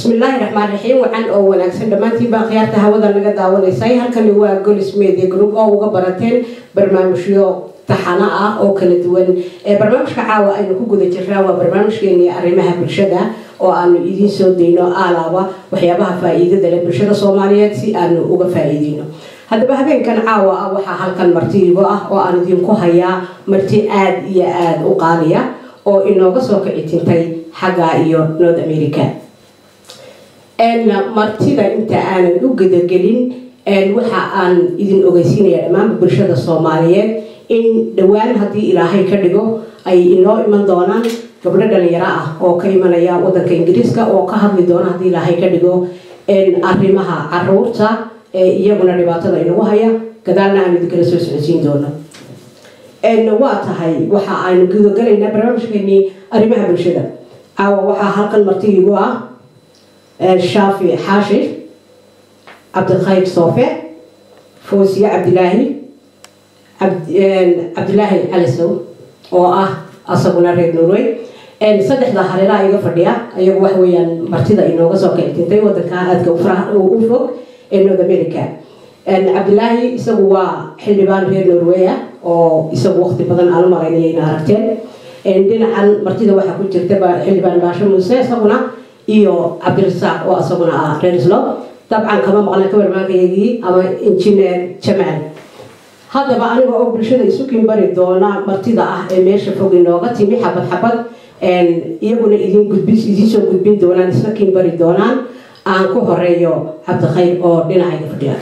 bismillaahi raxmaan raxiim wacan oo wanaagsan dhammaantiinbaa khiyaarta hawada naga daawanaysay halkani waa golis media group oo uga barateen barnaamijyo taxano ah oo kala duwan ee barnaamijka caawa aynu ku guda jirnaa waa barnaamijkeenii arrimaha bulshada oo aanu idiin soo dayno aalaaba waxyaabaha faa-iidada leh bulshada soomaaliyeed si aanu uga faa-iideyno haddaba habeenkan caawa ah waxaa halkan martiigo ah oo aan idinku hayaa marti aada iyo aada u qaaliya oo inooga soo kici tintay xagga iyo north america martida inta aanan u gudagelin waxa aan idin ogeysiinaya dhammaanba bulshada soomaaliyeed in dhowaan haddii ilaahay ka dhigo ay inoo iman doonaan gabdho dhalinyaro ah oo ka imanaya wadanka ingiriiska oo ka hadli doona haddii ilaahay ka dhigo arrimaha caruurta ee iyaguna dhibaatada inagu haya gadaalna aan idinkala soo socodsiin doono waa tahay waxa aynu gudagalaynaa barnaamijkeenii arrimaha bulshada caawa waxaa halkan martiigu ah shaafi xaashir cabdikhayr soofe foosiye cabdilaahi cabdilaahi calisow oo ah asaguna reer norway saddexda hareeraha iga fadhiya ayagu wax weeyaan martida inooga soo kictintay wadanka aadka u fog ee north america cabdilaahi isagu waa xildhibaan reer norway ah oo isagu waqti badan aan u malaynaya ina aragteen dhinacan martida waxaa ku jirta xildhibaan baasho muuse isaguna iyo cabdirasaaq oo isaguna ah reer islo dabcan kama maqlan ka warmaagayagii ama injineer jamaal haddaba aniga oo bulshada isu kiinbari doona martida ah ee meesha fog inooga timi xabad xabad iyaguna idin gudbin idiin soo gudbin doonaan isla kiinbari doonaan aan ku horeeyo cabdikhayr oo dhinacayga fadhiya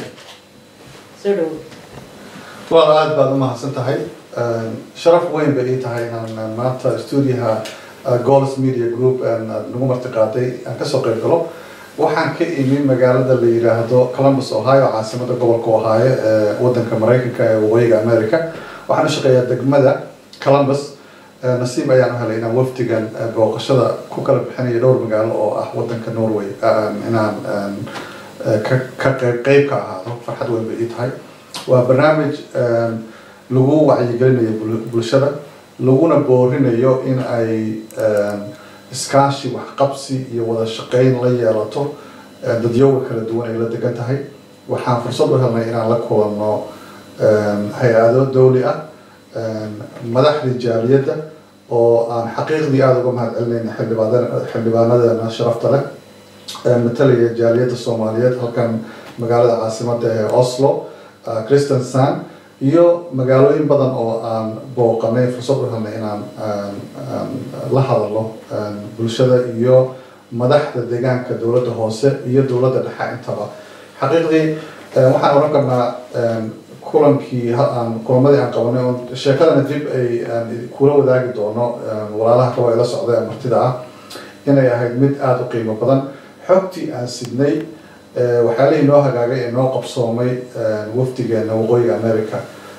waa aada baad u mahadsan tahay sharaf weyn bay ii tahay inaan maanta stuudiyaha gols media group nagu marti qaaday aan kasoo qayb galo waxaan ka imi magaalada la yiraahdo columbus ohio caasimada gobolka ohio ee wadanka maraykanka ee waqooyiga america waxaan u shaqeeyaa degmada columbus nasiib ayaan u helay inaan wafdigan booqashada ku kala bixinayo dhowr magaalo oo ah wadanka norway inaan ka qeyb ka ahaado farxad weyn bay ii tahay waa barnaamij lagu wacyigelinayo bulshada laguna boorinayo in ay iskaashi waxqabsi iyo wada shaqeyn la yeelato dadyooga kala duwan ay la degan tahay waxaan fursad u helnay inaan la kulanno hay-ado dawli ah madaxdii jaaliyadda oo aan xaqiiqdii aada uga mahad celinayna xildhibaanadeena sharafta leh matalaya jaaliyadda soomaaliyeed halkan magaalada caasimada ee oslo christensan iyo magaalooyin badan oo aan booqanay fursad u helnay inaan la hadalno bulshada iyo madaxda deegaanka dowladda hoose iyo dowladda dhexe intaba xaqiiqdii waxaan oran karnaa kulankii aan kulamadii aan qabanay oo sheekadana dib ay kula wadaagi doono walaalaha kaba ila socda ee martida ah inay ahayd mid aada u qiimo badan xogtii aan sidnay waxyaalihii noo hagaagay ee noo qabsoomay wafdigeena waqooyiga america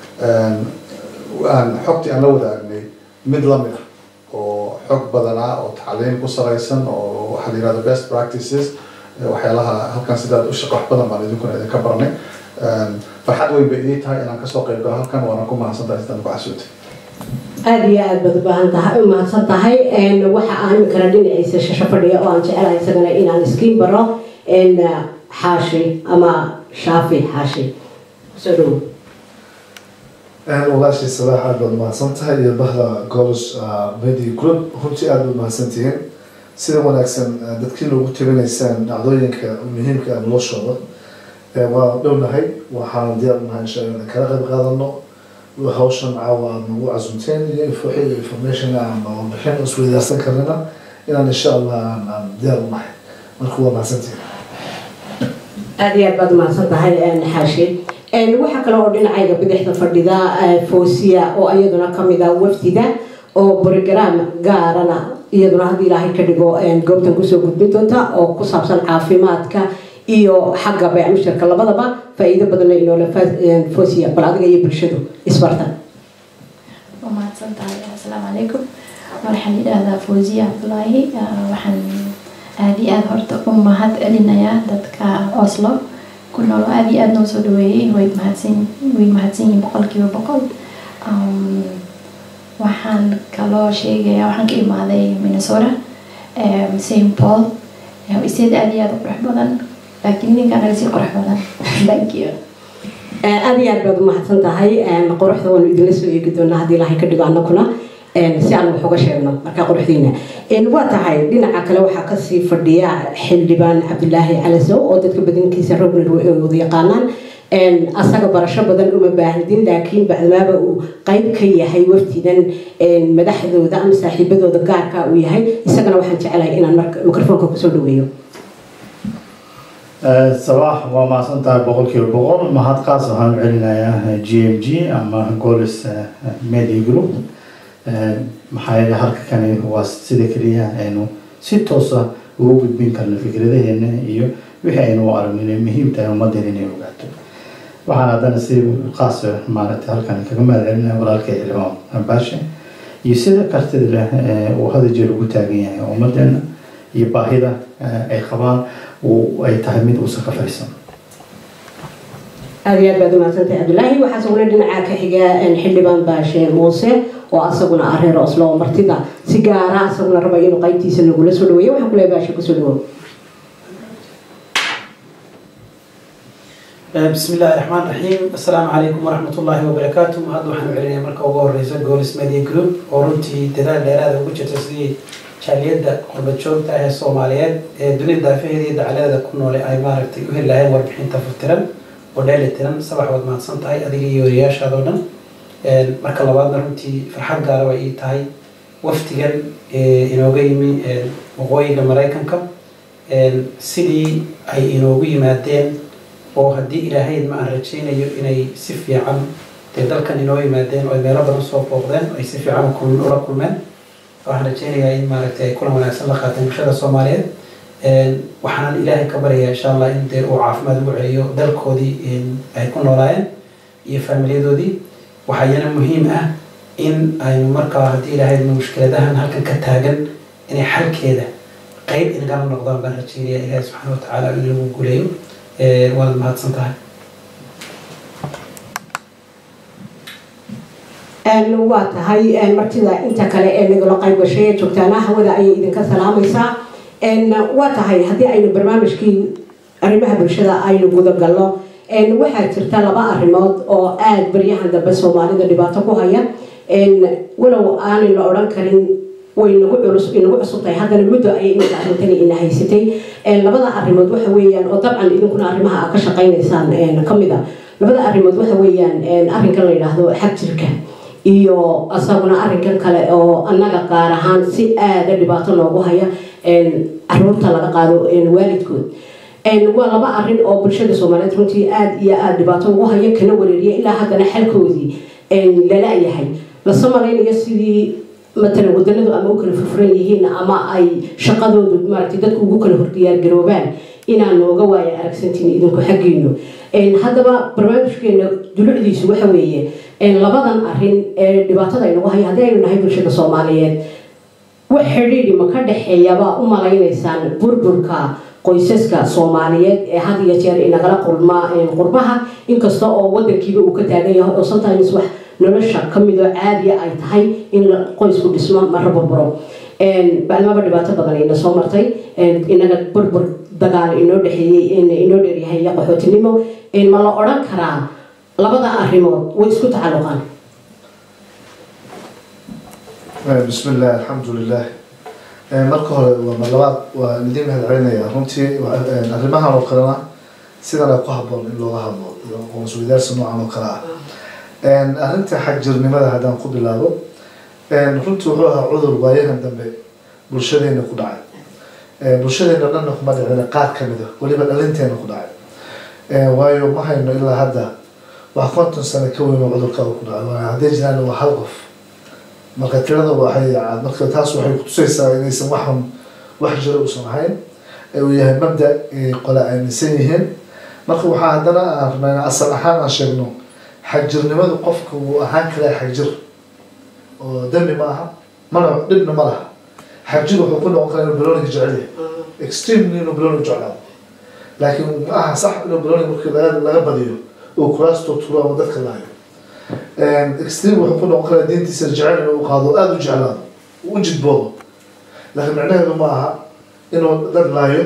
aan xogtii aan la wadaagnay mid lamid ah oo xog badan ah oo tacliin ku salaysan oo waxaa la yirahdo best practices waxyaalaha halkan sidaad u shaqo wax badan baan idinkuna idinka barnay farxad weyn bay ii tahay inaan kasoo qayb galo halkan waana ku mahadsantahay sidaan ku casuutay aada iyo aada baad ubaahan tahay u mahadsan tahay waxa aan iminkana dhinaciisa shasho fadhiya oo aan jecelahay isagana inaan iskiin baro xaashi ama shaafi xaashi soo dhowo walaashii salaax aada baad mahadsan tahay iyo bahda golos media group runtii aada baad mahadsantihiin sida wanaagsan dadkii loogu tabinaysaan dhacdooyinka muhiimka ah noloshooda waa dhownahay waxaan diyaar unahay insha alla kala qayb qaadano hawshan caawa aad nagu casunteen iyo wixii information ama warbixin isweydaarsan karnana inaan insha allah aan diyaar unahay marka waa mahadsantihiin aada iyo aad baad umahadsan tahay xaashi waxaa kale oo dhinacayga bidixda fadhida foosiya oo iyaduna kamid ah wafdida oo brogram gaarana iyaduna haddii ilaahay ka dhigo goobtan kusoo gudbin doonta oo ku saabsan caafimaadka iyo xagga baycmushtarka labadaba faa-iido badanna inoola foosiya bal adiga iyo bulshadu isbartan waa mahadsan tahay asalaamu calaykum waxaan yidhaahdaa foosiya cabdulaahi waxaan aada iyo aada horta u mahad celinayaa dadka oslo ku nool aada iyo aada noo soo dhaweeyey way mahadsan way mahadsan yihiin boqolkiiba boqol waxaan kaloo sheegayaa waxaan ka imaaday minnesota st paul isteed aad iyo aad u qurux badan laakiin ninkan naga sii qurux badan thank you aad iyo aad baad umahadsan tahay quruxda waanu idinla soo eegi doonaa haddii ilaahay ka dhigo annaguna si aan wax uga sheegno markaa quruxdiina waa tahay dhinaca kale waxaa kasii fadhiya xildhibaan cabdilaahi calasow oo dadka badankiisa rogner wada yaqaanaan asaga barasho badan uma baahdin laakiin bacdamaaba uu qayb ka yahay waftidan madaxdooda ama saaxiibadooda gaarka uu yahay isagana waxaan jecelahay inaan mikrofoonka kusoo dhaweeyo sabaax waa mahadsan tahay boqolkiiba boqol mahadqaas waxaan u celinayaa g m g ama golis media group maxaa yeele halka kani waa sida keliya aynu si toosa ugu gudbin karno fikradaheena iyo wixii aynu u aragno inay muhiim tahay ummadeen inay ogaato waxaan haddana si qaas maaragtay halkan kaga mahad celinaya walaalkay xildhibaan baashe iyo sida kartida leh uu hada jeer ugu taagan yahay ummadeena iyo baahida ay qabaan ay tahay mid uusan ka fariisan aada iyo aad baad umahadsantahay cabdilaahi waxaa isaguna dhinaca ka xiga xildhibaan baashe muuse oo asaguna ah reer oslo oo martida si gaara asaguna raba inuu qaybtiisa nagula soo dhaweeyo waxaan kuleeyahay baashe kusoo dhawow بسم الله الرحمن الرحيم السلام عليكم ورحمة الله وبركاته هذا وحنا علينا مركز أول رئيس جولس ميديا جروب ورنتي تدار لهذا وجه تسدي شاليدا قرب شوك تاعي الصوماليات دنيا دافعية دي دعالة كنا لي أي ماركتي وهي لها وربحين تفترن ودالة ترن صباح ود ما تصنت هاي أدي يورياش هذا مركز لبعض رنتي فرحان قالوا إيه تاي وفتيجن إنه جايمي وقوي جمرايكم كم سيدي أي إنه جاي مادين oo haddii ilaahayd ma aan rajaynayo inay si fiican dee dalkan inoo yimaadeen oo ay meelo badan soo booqdeen ay si fiican ula kulmeen waxaan rajaynayaa in maaragtay ay kulan wanaagsan la qaateen bulshada soomaaliyeed waxaan ilaahay ka baryayaa insha allah in dee uu caafimaad ugu celiyo dalkoodii ay ku noolaayeen iyo faamilyadoodii waxaa iyana muhiim ah in aynu markaa haddii ilaahayd mushkiladahan halkan ka taagan inay xalkeeda qeyb inagala noqdaan baan rajaynayaa ilaahay subxaana watacaala in lagu guuleeyo waad mahadsan tahay waa tahay martida inta kale ee nagala qayb gashay ee joogtaana hawada ayay idinka salaamaysaa waa tahay haddii aynu barnaamijkii arrimaha bulshada aynu gudagalno waxaa jirta laba arrimood oo aada baryahan dambe soomaalida dhibaato ku haya walow aanay la odhan karin way nagu culus inagu cusub tahay haddana muddo ayay iminka arrintani ina haysatay labada arrimood waxa weeyaan oo dabcan idinkuna arrimaha aad ka shaqaynaysaan ka mid a labada arrimood waxa weeyaan arrinkan la yidhaahdo xag jirka iyo asaguna arrinkan kale oo annaga qaar ahaan si aada dhibaato noogu haya caruurta laga qaado waalidkood waa laba arrin oo bulshada soomaaliyeed runtii aada iyo aada dhibaato ugu haya kana wareeriya ilaa haddana xalkoodii lala yahay lase malaynayo sidii matalan wadanadu ama u kala furfuran yihiin ama ay shaqadoodu maaragtay dadku ugu kala hordiyaargaroobaan inaan nooga waaya aragsantiin idinku xaggiinu haddaba barnaamijkeena dulucdiisu waxa weeye labadan arin ee dhibaatada aynagu haya haddii aynu nahay bulshada soomaaliyeed wax xidhiidhi ma ka dhexeeyabaa u malaynaysaan burburka qoysaska soomaaliyeed ee had iyo jeer inagala qurmaa qurbaha inkasta oo wadankiiba uu ka taagan yahay oo sometimes wax nolosha kamidoo caadiya ay tahay in qoysku dhismo mara burburo bacdamaba dhibaato badan ayna soo martay inaga burbur dagaal inoo dhexeeyey inoo dheeryahay iyo qaxootinimo ma la odhan karaa labada arrimood way isku tacalluqaan بسم الله الحمد لله marka hore waa marlabaad waa idin mahad celinaya runtii arrimahan oo kalena sidan ay ku haboon in looga hadlo aqoonsweydaarsi noocan oo kale ah arrinta xagjirnimada haddaan ku bilaabo runtii wuxuu ahaa cudur waayahan dambe bulshadeena ku dhacay bulshadeena dhanna kuma dhicina qaar kamid a weliba dhalinteena ku dhacay waayo ma hayno ilaa hadda wax konton sano ka weyn oo cudurka ku dhacay hadday jiraan waa hal qof marka tirada waxay marka taas waxay kutusaysaa inaysan waxan wax jira uusan ahayn ee uu yahay mabda qole aaminsan yihiin marka waxaa haddana aan rabnaa asal ahaan aan sheegno xagjirnimadu qofka wuu ahaan karaa xagjir oo dembi ma aha mana dhibna ma laha xagjir wuxuu ku noqon karaa inuu baloniga jecel yahay extremely inuu baloniga jeclaado laakiin ma aha sax inuu baloniga markii laga laga badiyo uu kuraastoo turo ama dadka laayo extreme wuxuu ku noqon karaa diintiisa jecel inuu qaado aada u jeclaado u jidboodo laakiin micnaheedu ma aha inuu dad laayo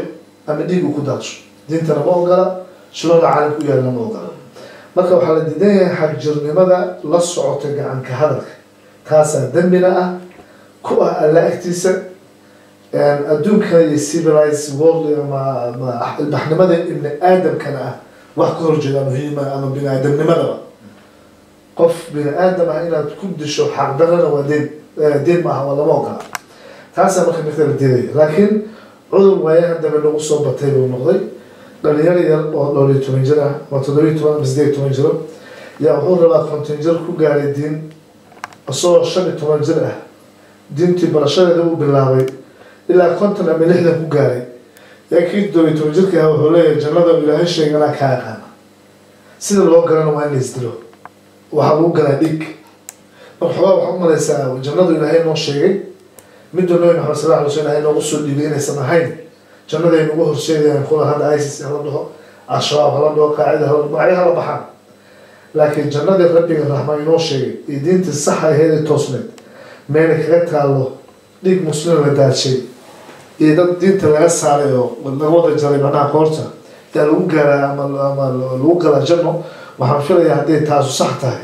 ama dhiig uu ku daadsho diintana ma ogola shuruucda caalamka u yaalana ma ogola marka waxaa la diidan yahay xagjirnimada la socota gacanka hadalka taasaa dembina ah ku ah alla agtiisa adduunka iyo civilized world ama ama ilbaxnimada ibni aadamkana ah wax ka horjeeda muhiima ama bini aadamnimadaba qof bini aadam ah inaad ku disho xaqdarana waa deen deen maaha waa lama ogola taasaa marka mirta la diidaya laakiin cudur waayahan dambe nagu soo batay buu noqday dhalinyaro yar oo dhowr iyo toban jir ah ama toddobiyo toban ama sideed iyo toban jiro yaa wuxuu rabaa konton jir ku gaaray diin isagoo shan iyo toban jir ah diintii barashadeeda uu bilaabay ilaa konton ama lixdan ku gaaray yaa kii toddobiyo toban jirka ah wuxuu leeyahay jannada ilaahay sheeganaa kaa aqaana sida loo galana waa in la isdilo waxaa lagu galaa dhig marka xogaa waxaa umalaysaa jannadu ilaahay noo sheegay midda nabi maxamed sal alay sl ilahay noogu soo dhiibay inaysan ahayn jannada ay nagu horseedayaan kula hadda isis hala dhaho al-shabaab hala dhaho qaacida hala magacyo hala baxaan laakiin jannadii rabbiga raxmaan inoo sheegay iyo diintii saxa aheed ee toosneed meelay kaga taallo dhig muslim la daadshay iyo dad diinta laga saaray oo laga wada jaray macnaha koorta yaa lagu gaaraa ama ama lagu galaa janno waxaan filayaa hadday taasu sax tahay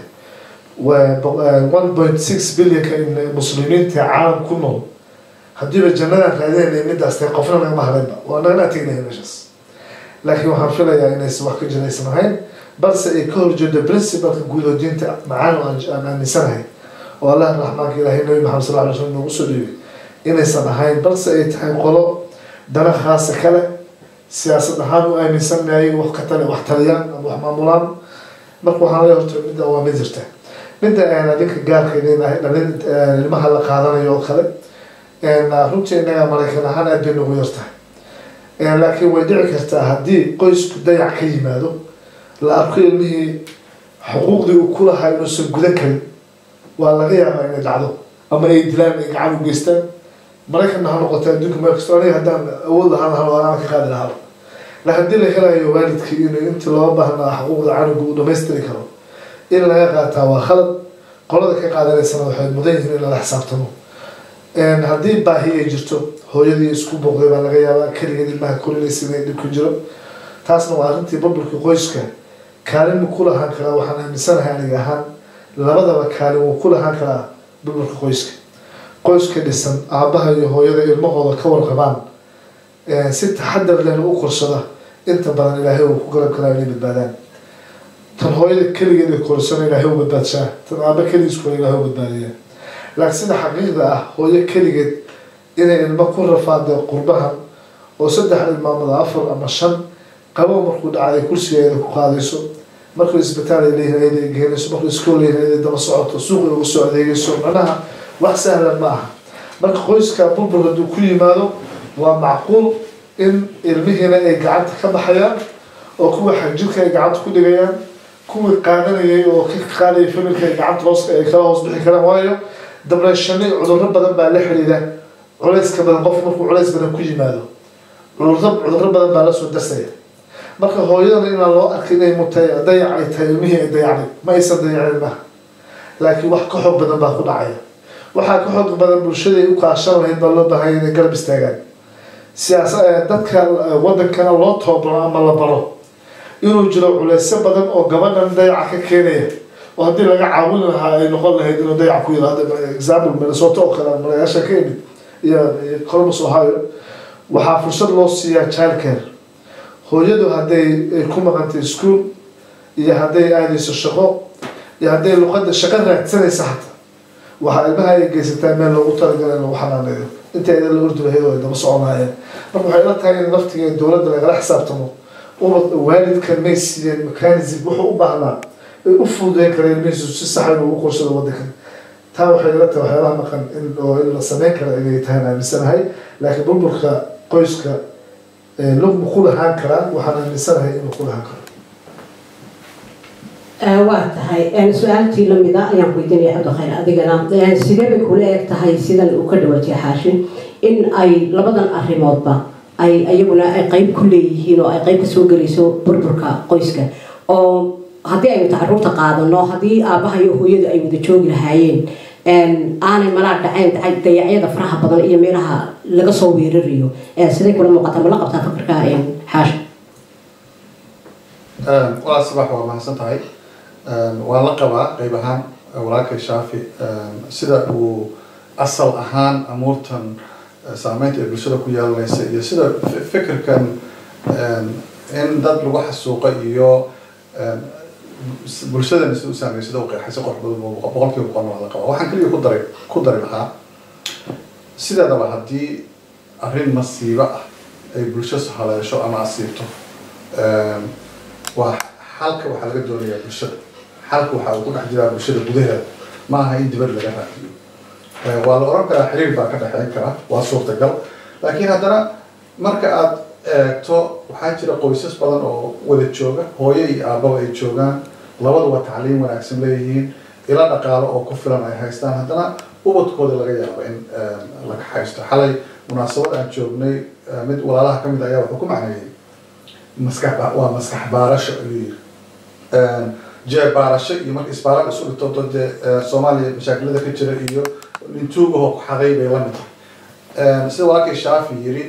one point six billionka in muslimiinta caalam ku nool haddiiba jannadan raadinayna midaas tahay qofna nagama hadlaynba waa naganaa tegnaya meeshaas laakiin waxaan filayaa inaysan wax ka jiraysan ahayn balse ay ka horjeedo principalka guud oo diinta macaan oo aan aaminsanahay oo allah raxmaanka ilaahay nabi maxamed sal alay slam noogu soo dhiibay inaysan ahayn balse ay tahay qolo dana khaasa kale siyaasad ahaan u aaminsanayay wax ka tale wax taliyaan ama wax maamulaan marka waxaan la horta midda waa mid jirta midda adinka gaarka dhalin ilmaha la qaadanayo oo kale runtii innaga maraykan ahaan aad bay nagu yartahay laakiin way dhici kartaa haddii qoysku dayac ka yimaado la arko ilmihii xuquuqdii uu ku lahaa inuusan gudan karin waa laga yaabaa inay dhacdo ama ay dilaan ay gacan u geystaan maraykanna ha noqota adduunka meel kasto aniga haddaan awood lahaan lahaa waana ka qaadi lahaaba la haddii la helayo waalidkii inuu intii loo baahnaa xuquuqda canuga uu dhamaystiri karo in laga qaataa waa khalad qolada ka qaadanaysana waxay mudan yihiin in lala xisaabtamo haddii baahi ay jirto hooyadii isku booqday baa laga yaabaa keligeed ilmaha korinaysa inay dhib ku jiro taasna waa arrintii burburka qoyska kaalin mu ku lahaan karaa waxaan aaminsanahay aniga ahaan labadaba kaalin wuu ku lahaan karaa burburka qoyska qoyska dhisan aabaha iyo hooyada ilmahooda ka warqabaan si taxadar lehna u korsada inta badan ilaahay uu ku garab karaa inay badbaadaan tan hooyada keligeed ay korsana ilaahay u badbaadshaa tan aaba keligiiskuna ilaahay u badbaadiya laakiin sida xaqiiqda ah hooyo keligeed inay ilmo ku rafaada qurbahan oo saddex ilmaamada afar ama shan qabow markuu dhacay kursigeeda ku qaadayso markuu isbitaal ay leeyihin ayada ay geenayso markuu iskool leeyihin ayada daba socoto suuq ay ugu soo adeegayso macnaha wax sahlan ma aha marka qoyska burbur hadduu ku yimaado waa macquul in ilmihiina ay gacanta ka baxayaan oo kuwa xagjirka ay gacanta ku dhigayaan kuwii qaadanayay oo ka qaadaya familka ay gacanta hoos ay kala hoos bixi karaan waayo dabreeshani cudurro badan baa la xidhiidha culayska badan qof markuu culays badan ku yimaado cudurro cudurro badan baa lasoo dasaya marka hooyadana inaan loo arka inay mutay dayac ay tahay ilmihii ay dayacday ma aysan dayacin ilmaha laakiin wax ka xoog badan baa ku dhacaya waxaa ka xoog badan bulshaday u kaashan lahayd baa loo baahanya inay garab istaagaan siyaasa dadka wadankana loo tababaro ama la baro inuu jiro culeysyo badan oo gabadhan dayaca ka keenaya oo haddii laga caawin lahaa ay noqon lahayd inuu dayac ku yiraahdo example minnesota oo kale magaasha ka yimid iyo columbus ohio waxaa fursad loo siiyaa childcare hooyadu hadday ay ku maqantay school iyo hadday aadayso shaqo iyo hadday luqada shaqo raadsanaysa hataa waxaa ilmaha ay geysataa meel loogu talagalay in lagu xanaaneeyo inta idan la ordi lahayd oo ay daba socon lahaayeen marka waxay la tahay in laftiga dowladda lagala xisaabtamo ubad waalidkan may siiyeen mechanism wuxuu u baahnaa ay u fududeyn kara ilmihiisu si sax inuu ugu qorsado wadankan taa waxay ila tahay waxyaabaha maqan in oo in la sameyn kara inay tahay aaminsanahay laakiin burburka qoyska lugma ku lahaan karaa waxaan aaminsanahay inuu ku lahaan karo waa tahay su-aaltii lamida ayaan weydiinaya cabdikhayr adigana sidee bay kula eg tahay sidan uu ka dhawaajiyay xaashin in ay labadan arrimoodba ay iyaguna ay qeyb ku leeyihiin oo ay qeyb kasoo gelayso burburka qoyska oo haddii aynu tacaruurta qaadano haddii aabaha iyo hooyadu ay wada joogi lahaayeen aanay malaa dhacayn dayacyada faraha badan iyo meelaha laga soo weerarayo siday kula muuqataa mala qabtaa fakarka xaasha walaal sabax waa mahadsan tahay waan la qabaa qayb ahaan walaalkay shaafi sida uu asal ahaan amuurtan saameynta ay bulshada ku yeelanaysa iyo sida fikirkan in dad lagu xasuuqa iyo bulshadana sida u saameeyo sida u qeexay si qorx badan boqolkiiba boqol waa la qabaa waxaan keliya ku daray ku dari lahaa sideedaba haddii arrin masiibo ah ay bulsho haleesho ama asiibto waa xalka waxaa laga doonayaa bulshada xalka waxaa uu ku dhex jiraa bulshada gudaheeda ma aha in dibad laga raadiyo waa la oran karaa xiriir baa ka dhexeyn kara waa suurtagal laakiin haddana marka aad eegto waxaa jira qoysas badan oo wada jooga hooyo iyo aababa ay joogaan labaduba tacliim wanaagsan leeyihiin ila dhaqaalo oo ku filan ay haystaan haddana ubadkooda laga yaabo in laga haysto xalay munaasabad aan joognay mid walaalaha kamid ayaa wuxuu ku macneeyey maskax waa maskax baarasho ayuu yiri jeer baarasho iyo marka isbaaran isu dhigto dee soomaaliya mashaakilada ka jira iyo nintuugahoo ku xaday bay lamid tahay sida walaalkay shaafi yiri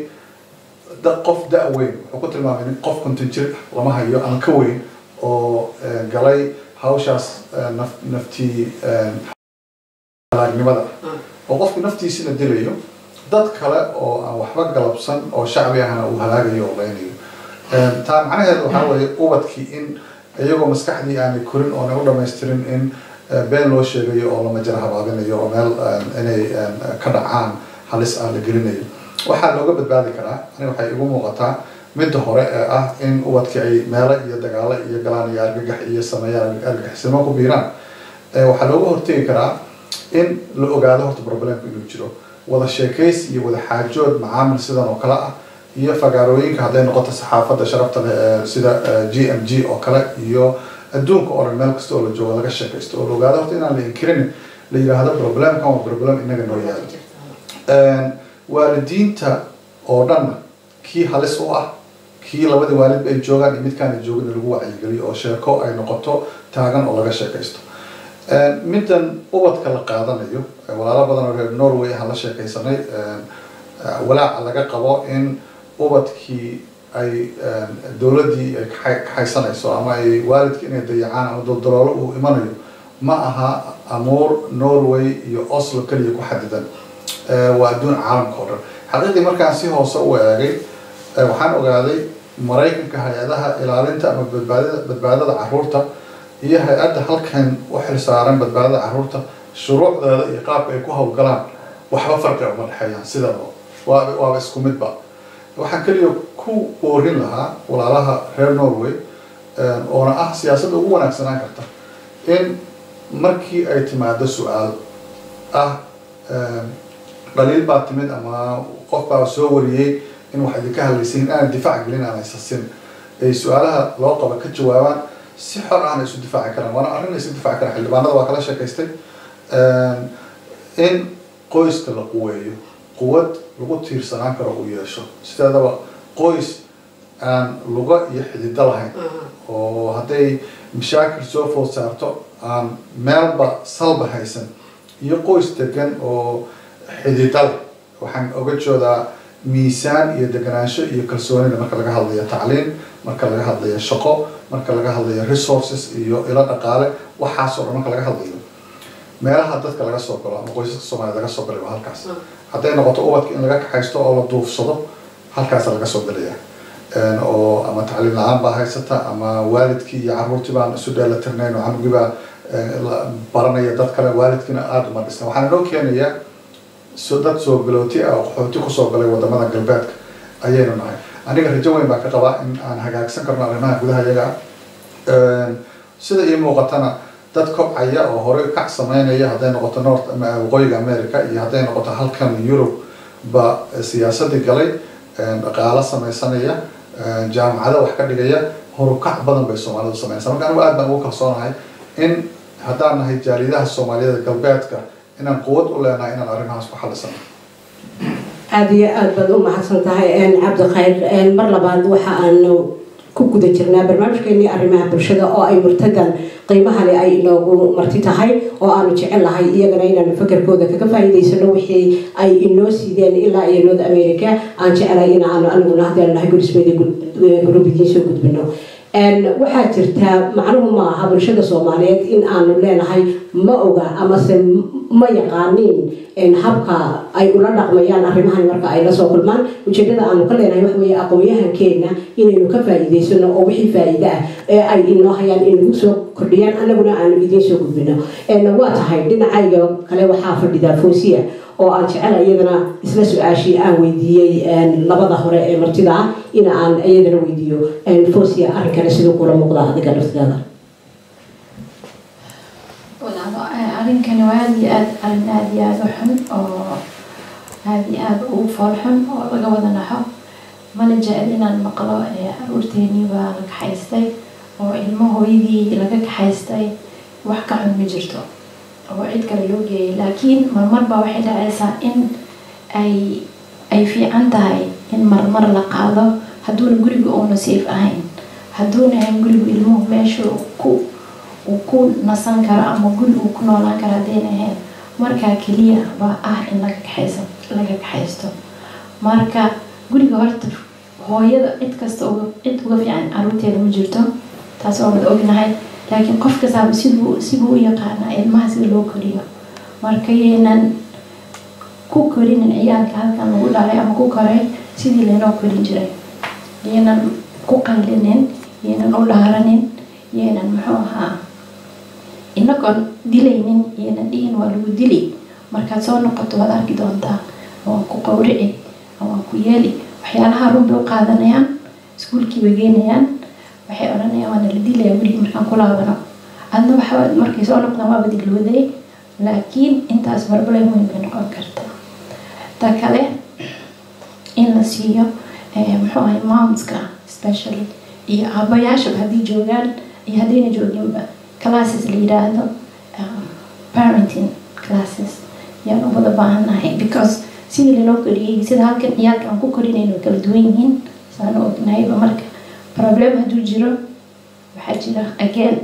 qof da-weyn wuxuu ku tilmaamay nin qof konton jir ah lama hayo ama ka weyn oo galay hawshaas naftii halaagnimada oo qofku naftiisina dilayo dad kale oo aan waxba galabsan oo shacbi ahna uu halaagayo oo leynayo taa macnaheedu waxaa weeye ubadkii in iyagoo maskaxdii aanay korin oonay u dhamaystirin in been loo sheegayo oo lama jara habaabinayo oo meel inay ka dhacaan halis ah la gelinayo waxaa looga badbaadi karaa ani waxay igu muuqataa midda hore ee ah in ubadkii ay meelo iyo dagaalo iyo galaan iyo argagax iyo sameeyaan argagixisnimo ku biiraan waxaa looga hortegi karaa in la ogaado horta problemku inuu jiro wada sheekaysi iyo wada xaajood macaamil sidan oo kale ah iyo fagaarooyinka hadday noqoto saxaafadda sharafta leh ee sida g m g oo kale iyo adduunka oo dhan meel kasta oo la joogo laga sheekaysto oo la ogaado horta inaan la inkirin la yidhaahdo problemkan waa problem inaga noo yaalo waalidiinta oo dhanna kii halis u ah kii labadii waalidba ay joogaan iyo midkaan ay joogin lagu wacyigeliyo oo sheeko ay noqoto taagan oo laga sheekaysto middan ubadka la qaadanayo walaalo badan oo reer norway aan la sheekaysanay walaaca laga qabo in ubadkii ay dowladdii ay kaxaysanayso ama ay waalidkii inay dayacaan ama doldaloolo uu imanayo ma aha amuur norway iyo oslo keliya ku xadidan waa adduun caalamka oo dhan xaqiiqdii markaan si hoose u eegay waxaan ogaaday maraykanka hay-adaha ilaalinta ama badbaadada badbaadada caruurta iyo hay-adda halkan u xilsaaran badbaadada caruurta shuruucdeeda iyo qaabka ay ku hawlgalaan waxba farqi uma dhexeeyaan sidaba waa waaba isku midba waxaan keliya ku boorin lahaa walaalaha reer norway oona ah siyaasadda ugu wanaagsanaan karta in markii ay timaado su-aal ah dhaliil baa timid ama qof baa soo wariyey in wax idinka hadlaysiin aanay difaac gelin aan haysasin ay su-aalaha loo qabo ka jawaabaan si xor ahna isu difaaci karaan waana arrin isu difaaci karaan xildhibaanada waa kala sheekaystay in qoyska la quweeyo quwad lagu tiirsanaan karo uu yeesho sideedaba qoys aan luga iyo xidido lahayn oo hadday mashaakil soo food saarto aan meelba salba haysan iyo qoys degan oo xididal waxaan oga joodaa miisaan iyo deganaansho iyo kalsoonida marka laga hadlayo tacliin marka laga hadlayo shaqo marka laga hadlayo resources iyo ilo dhaqaale waxaasoo dhan marka laga hadlayo meelaha dadka laga soo galo ama qoysaska soomaliya laga soo galay waa halkaas hadday noqoto ubadka in laga kaxaysto oo la duufsado halkaasa laga soo galaya oo ama tacliim la-aan baa haysata ama waalidkii iyo caruurtii baan isu dheelatirnayn oo canugii baa baranaya dad kale waalidkiina aada uma dhisna waxaan inoo keenayaa so dad soo galooti ah oo qaxooti kusoo galay wadamada galbeedka ayaynu nahay aniga rajo weyn baa ka qabaa in aan hagaagsan karno arrimaha gudaha iyaga sida ii muuqatana dad kobcaya oo horey kac sameynaya hadday noqoto north waqooyiga america iyo hadday noqoto halkan europe ba siyaasadii galay dhaqaalo sameysanaya jaamacado wax ka dhigaya horukac badan bay soomaalidu sameynaysa marka anigu aad baan ugu kalsoonahay in haddaan nahay jaaliyadaha soomaaliyada galbeedka inaan quwad u leenahay inaan arrimahaas ku xalisano aada iyo aada baad u mahadsan tahay cabdikhayr mar labaad waxa aanu ku guda jirnaa barnaamijkeenii arrimaha bulshada oo ay murtadan qiimaha leh ay inoogu marti tahay oo aanu jecel lahay iyagana inaanu fakarkooda kaga faa'iidaysano wixii ay inoo siideen ilaa iyo north america aan jecelahay in aanu aniguna haddii nahay gurismeeda group idiin soo gudbino waxaa jirta macnuhu ma aha bulshada soomaaliyeed in aanu leenahay ma oga amase ma yaqaaniin habka ay ula dhaqmayaan arrimahan marka ay la soo kulmaan ujeedada aanu ka leenahay wax weeye aqoon-yahankeena inaynu ka faa'iidaysano oo wixii faa'iide ah ee ay inoo hayaan inagu soo kordhiyaan annaguna aanu idiin soo gudbino waa tahay dhinacayga kale waxaa fadhidaa foosiya oo aan jecela iyadana isla su-aashii aan weydiiyey labada hore ee martida ah in aan iyadana weydiiyo foosiya arrinkana siduu kula muuqda adiga laftigaada arrinkani waa aada iyo aad arrin aada iyo aada u xun oo aada iyo aada u fool xun oo laga wada naxo mana jecel inaan maqlo aruurteenii baa la kaxaystay oo ilmo hooyadii laga kaxaystay wax ka xun ma jirto oo cid kale loo geeyay laakiin marmar baa waxay dhacaysaa in ay ay fiican tahay in marmar la qaado hadduuna guriga uuna safe ahayn hadduuna ahayn gurigu ilmuhu meesha ku uu ku nasan karo ama guri uu ku noolaan karo haddayna ahayn markaa keliya baa ah in laga kaxaysa laga kaxaysto marka guriga horta hooyada cid kasta uga cid uga fiican caruurteeda ma jirto taas waa wada ognahay laakiin qof kastaaba siduu sibuu u yaqaanaa ilmaha sida loo koriyo marka yaynan ku korinin ciyaalka halkan lagu dhalay ama ku koray sidii laynoo korin jiray yaynan ku qaylinin yaynan u dhaaranin yaynan muxuu ahaa inagoon dilaynin yaynan dhihin waa lagu dili markaad soo noqoto waad arki doontaa waan ku qawrici waan ku yeeli waxyaalaha run bay u qaadanayaan iskuulkii bay geynayaan waxay odhanayaan waana la dilayaa weligii markaan ku laabano adna waxa markay soo noqdaan waaba dilwaday laakiin intaas barbalay weyn bay noqon karta ta kale in la siiyo muxuu ahay momska specially iyo aabayaashaba haddii joogaan iyo haddayna jooginba classes la yidhaahdo parenting classes yaan u wada baahannahay because sidii laloo koriyey sida halkan ciyaalka aan ku korinayno way kala duwan yihiin saan u ognahayba marka problem hadduu jiro waxaa jira again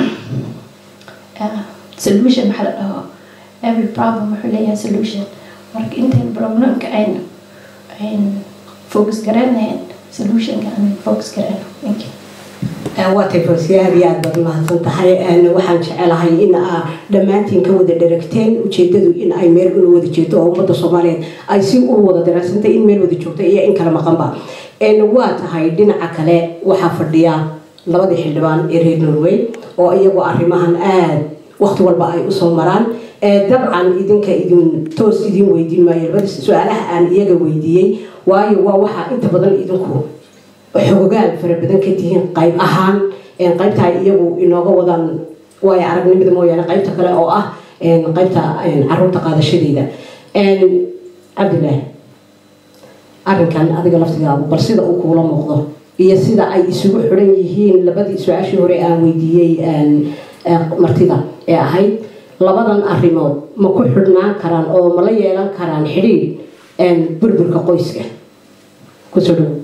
solution maxaa la dhaho every problem wuxuu leeyahay solution marka intayn problemka aynu ayn focus garanayn solutionka aan focus garano thank you waa tay foosiya aad iyo aad baad mahadsan tahay waxaan jecelahay in aa dhammaantiin ka wada dharagteen ujeedadu in ay meel una wada jeedo oo ummadda soomaaliyeed ay si u wada daraasantay in meel wada joogta iyo in kala maqanba waa tahay dhinaca kale waxaa fadhiya labadii xildhibaan ee reer norway oo iyagu arrimahan aad waqti walba ay usoo maraan dabcan idinka idin toos idin weydiin maayo labada su-aalaha aan iyaga weydiiyey waayo waa waxaa inta badan idinku xogogaal fara badan ka tihiin qayb ahaan qaybta ay iyagu inooga wadaan waayo aragnimada mooyaane qaybta kale oo ah qaybta caruurta qaadashadeeda cabdillaah arrinkan adiga laftigaagu bal sida uu kuula muuqdo iyo sida ay isugu xidhan yihiin labadii su-aashii hore aan weydiiyey martida ee ahayd labadan arrimood ma ku xidhnaan karaan oo ma la yeelan karaan xidhiidh burburka qoyska kusoo dhow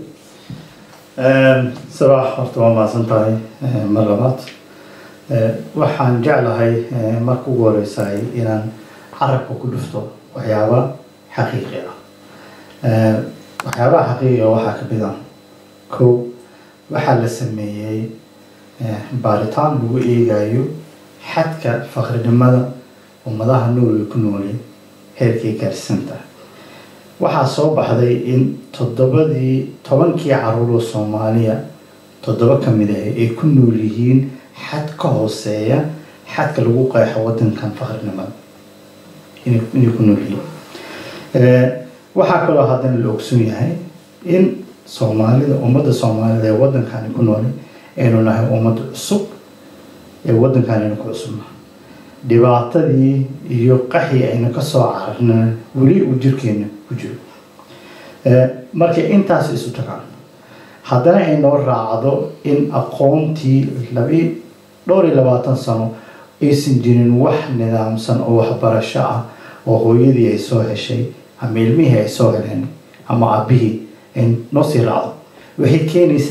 sabaax horta waa mahadsan tahay mar labaad waxaan jeclahay marka ugu horeysaay inaan carabka ku dhufto waxyaaba xaqiiqi ah waxyaabaha xaqiiqiga waxaa ka mid ah kow waxaa la sameeyey baaritaan lagu eegayo xadka faqrinimada ummadaha nool ku nooli heerkay gaarsiisan tahay waxaa soo baxday in toddobadii tobankii caruuroo soomaaliya toddoba ka mid ah ay ku nool yihiin xad ka hooseeya xadka lagu qeexo wadankan faqrinimada inay ku nool yihiin waxaa kaloo haddana la ogsoon yahay in soomaalida ummadda soomaalida ee waddankani ku nool aynu nahay ummad cusub ee waddankan aynu ku cusubna dhibaatadii iyo qaxii aynu kasoo cararna weli uu jirkeena ku jiro markay intaas isu tagaan haddana ay noo raacdo in aqoontii labi dhowr iyo labaatan sano aysan jirin wax nidaamsan oo waxbarasho ah oo hooyadii ay soo heshay ama ilmihii ay soo heleen ama aabihii ay noo sii raacdo waxay keenaysaa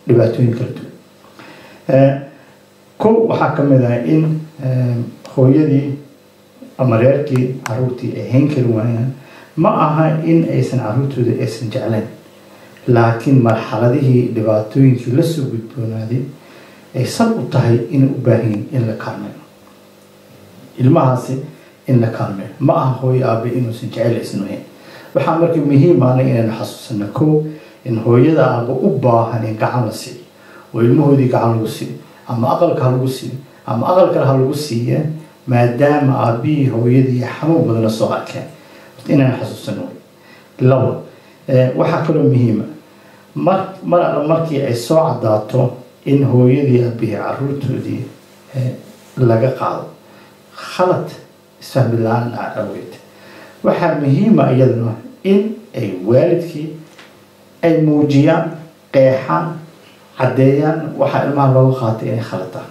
dhibaatooyin kala duwan kow waxaa ka mid ah in hooyadii ama reerkii caruurtii ay hayn kari waayaan ma aha in aysan caruurtooda aysan jeclayn laakiin marxaladihii dhibaatooyinkii lasoo gudboonaaday ay sal u tahay inay u baahan yihin in la kaalmeeyo ilmahaasi in la kaalmeeyo ma aha hooyo aabe inuusan jecel isnuhayn waxaa marka muhiim ahna inaynu xasuusano kow in hooyada aaba u baahan in gacan la siiyo oo ilmahoodii gacan lagu siiyo ama aqalka ha lagu siiyo ama aqal kale ha lagu siiya maadaama aabihii hooyadii xanuun badan la soo arkeen inaan xasuusano labo waxaa kaloo muhiima mar mar alla markii ay soo cadaato in hooyadii aabihii caruurtoodii laga qaado khalad isfahmi la-aan dhaca aweed waxaa muhiima iyaduna in ay waalidkii ay muujiyaan qeexaan caddeeyaan waxaa ilmaha looga qaatay inay khalataan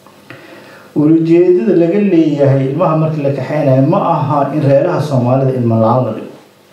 ulajeedada laga leeyahay ilmaha markii la kaxeynayo ma aha in reeraha soomaalida ilma la-aan la dhigo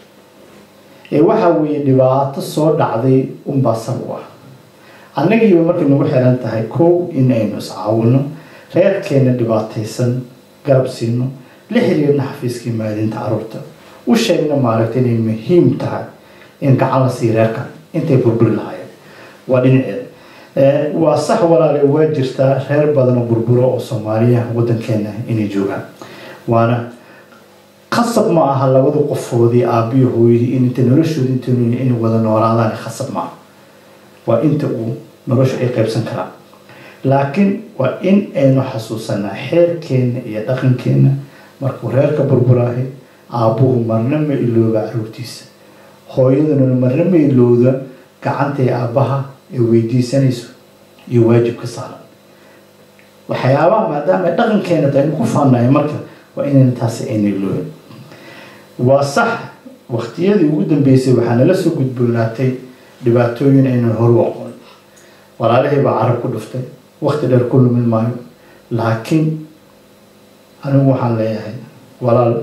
ee waxa weeye dhibaato soo dhacday unbaa sab u ah annagiiba markay nagu xiran tahay kow in aynu iscaawino reerkeena dhibaataysan garab siino la xiriirna xafiiskii maadinta caruurta u sheegna maaragta inay muhiim tahay in gacan la siiyo reerkan intay burburi lahaayeen waa dhinaceeda waa sax walaale waa jirtaa reer badan oo burburo oo soomaaliya wadankeena inay joogaan waana khasab ma aha labada qofoodii aabiyo hooyadii in inta noloshooda inta inay wada noolaadaan khasab ma aha waa inta uu noloshu ay qaybsan karaan laakiin waa in aynu xasuusanaa xeerkeena iyo dhaqankeena markuu reerka burburaahay aabbuhu marna ma ilooba caruurtiisa hooyaduna marna ma ilowda gacantay aabbaha ay weydiisanayso iyo waajibka saaran waxyaabaha maadaama ay dhaqankeena aynu ku faanayo marka waa inayna taasi ayna iloobin waa sax waqtiyadii ugu dambeysay waxaa nala soo gudboonaatay dhibaatooyin aynan horu aqoon walaalihii baa carab ku dhuftay waqti dheer ku lumin maayo laakiin anigu waxaan leeyahay walaal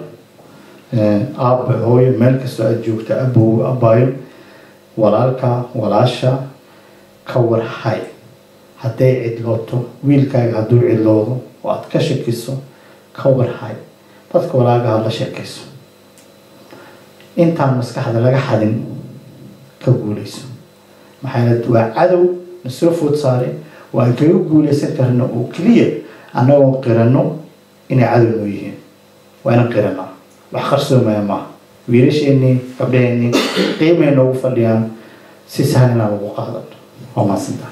aabba hooyo meel kastoo aada joogta abow abbaayo walaalka walaasha ka warhay hadday cidlooto wiilkaaga hadduu cidloodo oo aada ka shakiso ka warhay dadka walaagaha la sheekayso intaan maskaxda laga xadin ka guuleyso maxaa waa cadow na soo food saaray waan kaga guuleysan karna oo keliya annagoo qirano inay cadow noo yihiin waa inaan qiranaa wax qarsoomaya maaha wiilasheenii gabdhaheenii qiimay noogu fadhiyaan si sahal inaan ugu qaadano waa mahadsantahay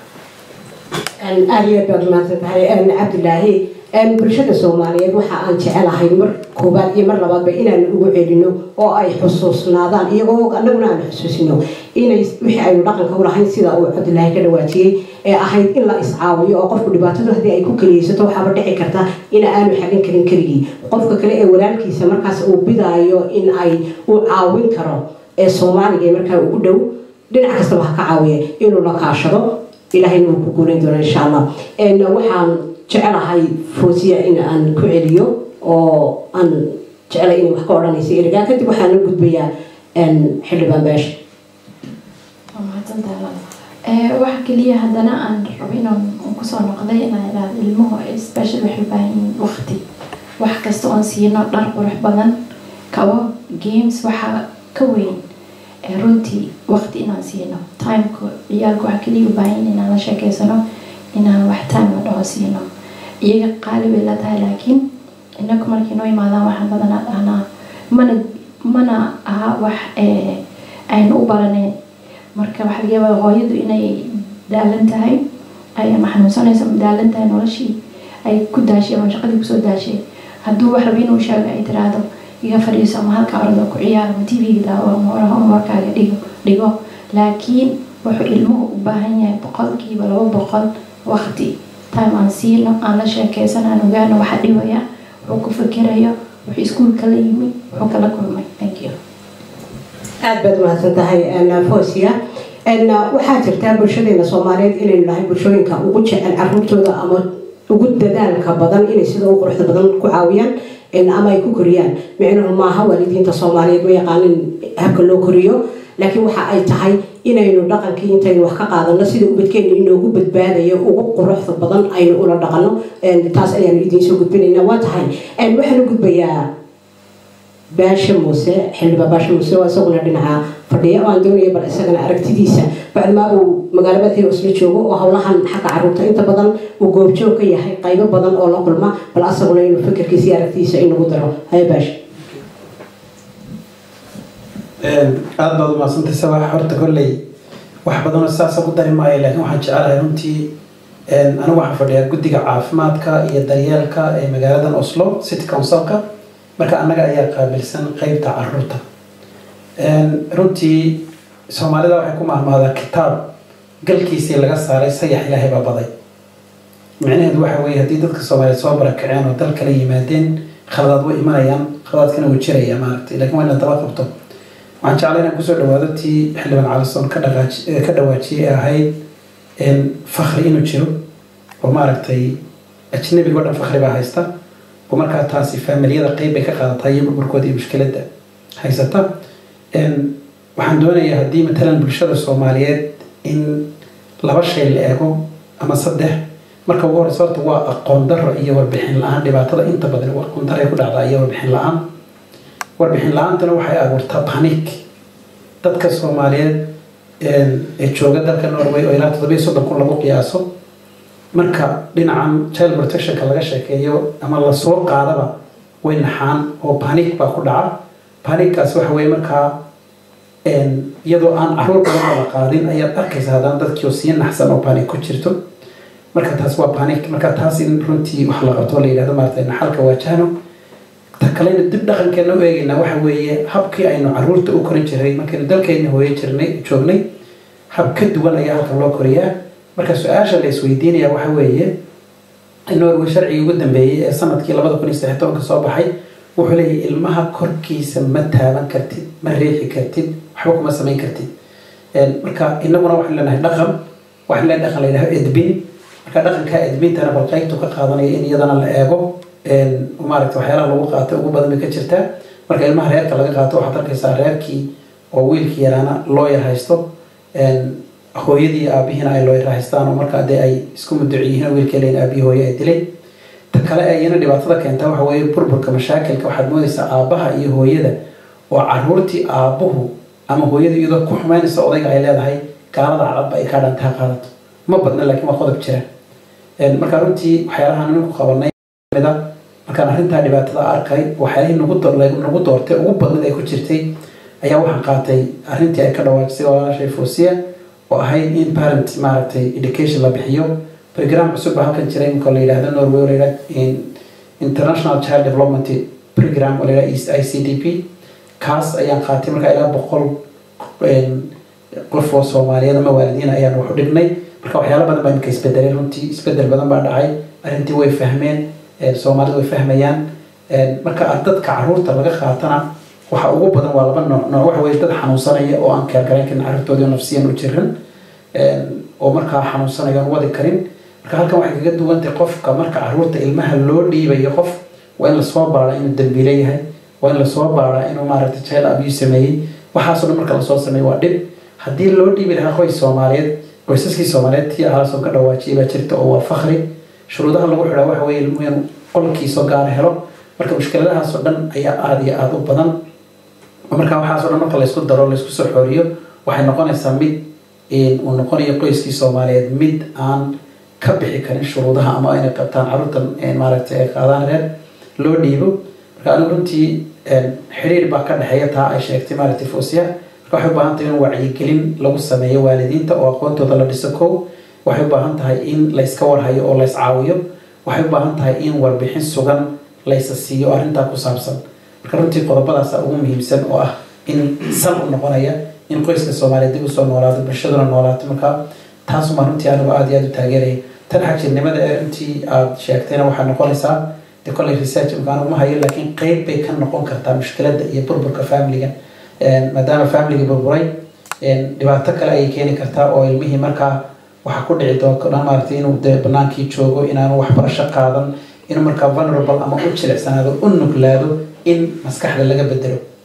aad iyo aad baad mahadsan tahay cabdilaahi bulshada soomaaliyeed waxa aan jecelahay mar koobaad iyo mar labaadba inaan ugu celino oo ay xusuusnaadaan iyagoo annaguna aan xusuusino inay wixii aynu dhaqanka u lahayn sida uu cabdilaahi ka dhawaajiyey ee ahayd in la iscaawiyo oo qofku dhibaatadu haddii ay ku keliyeysato waxaaba dhici karta in aanu xagin karin keligii qofka kale ee walaalkiisa markaas uu bidaayo in ay uu caawin karo ee soomaaliga markaa ugu dhow dhinac kastaba ha ka caawiya inuu la kaashado ilaahayna wuu ku guulayn doona insha allah waxaan jecelahay foosiya in aan ku celiyo oo aan jecelay inay wax ka odhanaysa erigaa kadib waxaan la gudbayaa xildhibaan beesha waxa keliya haddana aan rabo inaan kusoo noqday inaan idhaahdo ilmuhu special waxay u baahan yihiin waqti wax kasta oon siino dhar qurux badan kabo games waxaa ka weyn runtii waqti inaan siino timeka ciyaalka waxa keliya u baahan yihiin inaan la sheekeysano inaan wax time la dhaho siino iyaga qaali bay la tahay laakiin inaku markay noo yimaadaan waxaan badanaa dhahnaa mana mana aha wax aynu u baraneyn marka waxaa laga yaabaa hooyadu inay daalan tahay ay ama xanuunsanayso ama daalan tahay noloshii ay ku daashay ama shaqadii kusoo daashay hadduu wax raba inuu sheego ay tiraahdo iga fadhiiso ama halka orado ku ciyaar ama tv-ga daawo ama oraha homeworkaaga dhigo dhigo laakiin wuxuu ilmuhu u baahan yahay boqolkiiba laba boqol waqti time aan siino aan la sheekeysan aan ogaano waxa dhibaya wuxuu ku fakerayo wuxuu iskuulka la yimi wuxuu kala kulmay thank you aad baad mahadsan tahay fosia waxaa jirtaa bulshadeena soomaaliyeed inaynu nahay bulshooyinka ugu jecel caruurtooda ama ugu dadaalka badan inay sida ugu quruxda badan ku caawiyaan ama ay ku koriyaan micnuhu maaha waalidiinta soomaaliyeed ma yaqaanin habka loo koriyo laakiin waxa ay tahay inaynu dhaqankii intaynu wax ka qaadano sida ubadkeena inoogu badbaadayo ugu quruxda badan aynu ula dhaqano taas ayaanu idiin soo gudbinaynaa waa tahay waxaan u gudbayaa baasha muuse xildhibaan baasha muuse waa isaguna dhinaca fadhiya oo aan doonaya bal isagana aragtidiisa bacdimaa uu magaalo madaxii isla joogo oo howlahan xagga caruurta inta badan uu goobjoog ka yahay qaybo badan oo la kulma bal asaguna inuu fikirkiisa iyo aragtidiisa inagu daro haya baasha aada baad umaadsantahay sabax horta kolley wax badanoo saasa ku dari maayo laakiin waxaan jecelahay runtii anigu waxaan fadhiyaa guddiga caafimaadka iyo daryeelka ee magaaladan oslo city councilka marka annaga ayaa qaabilsan qeybta caruurta runtii soomaalida waxay ku mahmaadaa kitaab galkiisii laga saaray sayax ilaahay baa baday micnaheedu waxa weeye haddii dadka soomaaliyeed soo barakaceen oo dal kala yimaadeen khaladaad way imanayaan khaladaadkana wuu jiraya maaragtay lakin waa inaad daba qabto waxaan jeclay inaan kusoo dhawaado tii xildhibaan calison ka dhaqaaj ka dhawaajiyay ee ahayd fakri inuu jiro oo maaragtay ajnabiga o dhan fakri baa haysta oo markaa taasi faamiliyada qeyb bay ka qaadataa iyo burburkooda iyo mushkiladda haysata waxaan doonayaa haddii matalan bulshada soomaaliyeed in laba shay la eego ama saddex marka ugu horeysa horta waa aqoon daro iyo warbixin la-aan dhibaatada inta badan aqoon daro ay ku dhacdaa iyo warbixin la-aan warbixin la-aantana waxay abuurtaa panic dadka soomaaliyeed ee jooga dalka norway oo ilaa toddobiyo soddon kun lagu qiyaaso marka dhinacan child protectionka laga sheekeeyo ama lasoo qaadaba way naxaan oo panic baa ku dhaca panickaas waxa weye markaa iyadoo aan caruur badan la qaadin ayaad arkaysa haddana dadkii oo sii naxsan oo panic ku jirto marka taas waa panic marka taas in runtii wax la qabto la yidhahdo maarata naxalka waajahno ta kalena dib dhaqankeena u eegaynaa waxa weeye habkii aynu caruurta u korin jiray markaynu dalkeena hooye jirnay joognay hab ka duwan ayaa halkan loo koriyaa marka su-aasha la isweydiinaya waxa weeye norway sharcigii ugu dambeeyey ee sanadkii labada kun iyo saddex tobanka soo baxay wuxuu leeyahay ilmaha korkiisa ma taaban kartid ma riixi kartid waxba kuma samayn kartid marka inaguna waxaan leenahay dhaqan waxaan leenahay dhaqan la yidhaho edbin marka dhaqankaa edbintana bal qaybtu ka qaadanaya in iyadana la eego maaragta waxyaalaha lagu qaatay ugu badan bay ka jirtaa marka ilmaha reerka laga qaato waxaad arkaysaa reerkii oo wiilkii yaraana loo yar haysto hooyadii iyo aabihiina ay loo yar haystaan oo markaa dee ay isku muduci yihiin wiilkii leyn aabihii hooye ay dilay ta kale ee iyana dhibaatada keenta waxa weeye burburka mashaakilka waxaad moodaysaa aabbaha iyo hooyada oo caruurtii aabbuhu ama hooyada iyadoo ku xumaynaysa odayga ay leedahay gaalada cadadba ay kaa dhantaa qaadato ma badna laakiin waa qodob jira marka runtii waxyaalahaan ninku qabanay markaan arrintaa dhibaatada arkay waxyaalihii nagu doortay ugu badnad ay ku jirtay ayaa waxaan qaatay arrintii ay ka dhawaajisay walaashay foosiya oo ahayd in parent maaragtay education la bixiyo program cusub baa halkan jiray iminka la yidhahdo norway oo la yidhahdo international child development program oo la yidhahdo east i c d p kaas ayaan qaatay markaa ilaa boqol qof oo soomaaliyeed ama waalidiin ayaan wax u dhignay marka waxyaalo badan baa iminka isbedelay runtii isbedel badan baa dhacay arrintii way fahmeen soomaalidu way fahmayaan marka dadka caruurta laga qaatana waxa ugu badan waa laba nooc nooc waxa weye dad xanuunsanaya oo aan keergarayn karin carruurtoodii oo nafsiyan u jiran oo markaa xanuunsanaya aan wadi karin marka halkan waxay kaga duwantay qofka marka caruurta ilmaha loo dhiibayo qof waa in lasoo baara inuu dambiile yahay waa in lasoo baara inuu maaragtay child abuse sameeyey waxaasoo dhan marka lasoo sameeyo waa dhib haddii loo dhiibi lahaa qoys soomaaliyeed qoysaskii soomaaliyeed tii ahaasoo ka dhawaajiyay baa jirta oo waa fakri shuruudaha lagu xidhaa waxa weeye ilmuhu inuu qolkiisoo gaara helo marka mushkiladahaasoo dhan ayaa aada iyo aada u badan marka waxaasoo dhan marka laysku daro laysku soo xooriyo waxay noqonaysaa mid uu noqonayo qoyskii soomaaliyeed mid aan ka bixi karin shuruudaha ama inay qabtaan carruurtan maaragtay ay qaadaan reer loo dhiibo marka anigu runtii xiriir baa ka dhexeeya taa ay sheegtay maaragtay foosiya marka waxay u baahan tahay in wacyigelin lagu sameeyo waalidiinta oo aqoontooda la dhiso kow waxay u baahan tahay in layska warhayo oo lays caawiyo waxay u baahan tahay in warbixin sugan laysa siiyo arrintaa ku saabsan marka runtii qodobadaasa ugu muhiimsan oo ah in sal u noqonaya in qoyska soomaaliyeed dib usoo noolaado bulshaduna noolaato marka taasuma runtii anigu aada iyo aada u taageeraya tan xajirnimada ee runtii aada sheegtayna waxaa noqonaysaa de kolley research imkaan uma hayo laakiin qeyb bay ka noqon kartaa mushkiladda iyo burburka familiga maadaama familiga burburay dhibaato kale ayay keeni kartaa oo ilmihii markaa waxaa ku dhici doona maaragtay inuu dee banaankii joogo inaanu waxbarasho qaadan inuu markaa vulnerable ama u jilicsanaado u nuglaado in maskaxda laga bedelo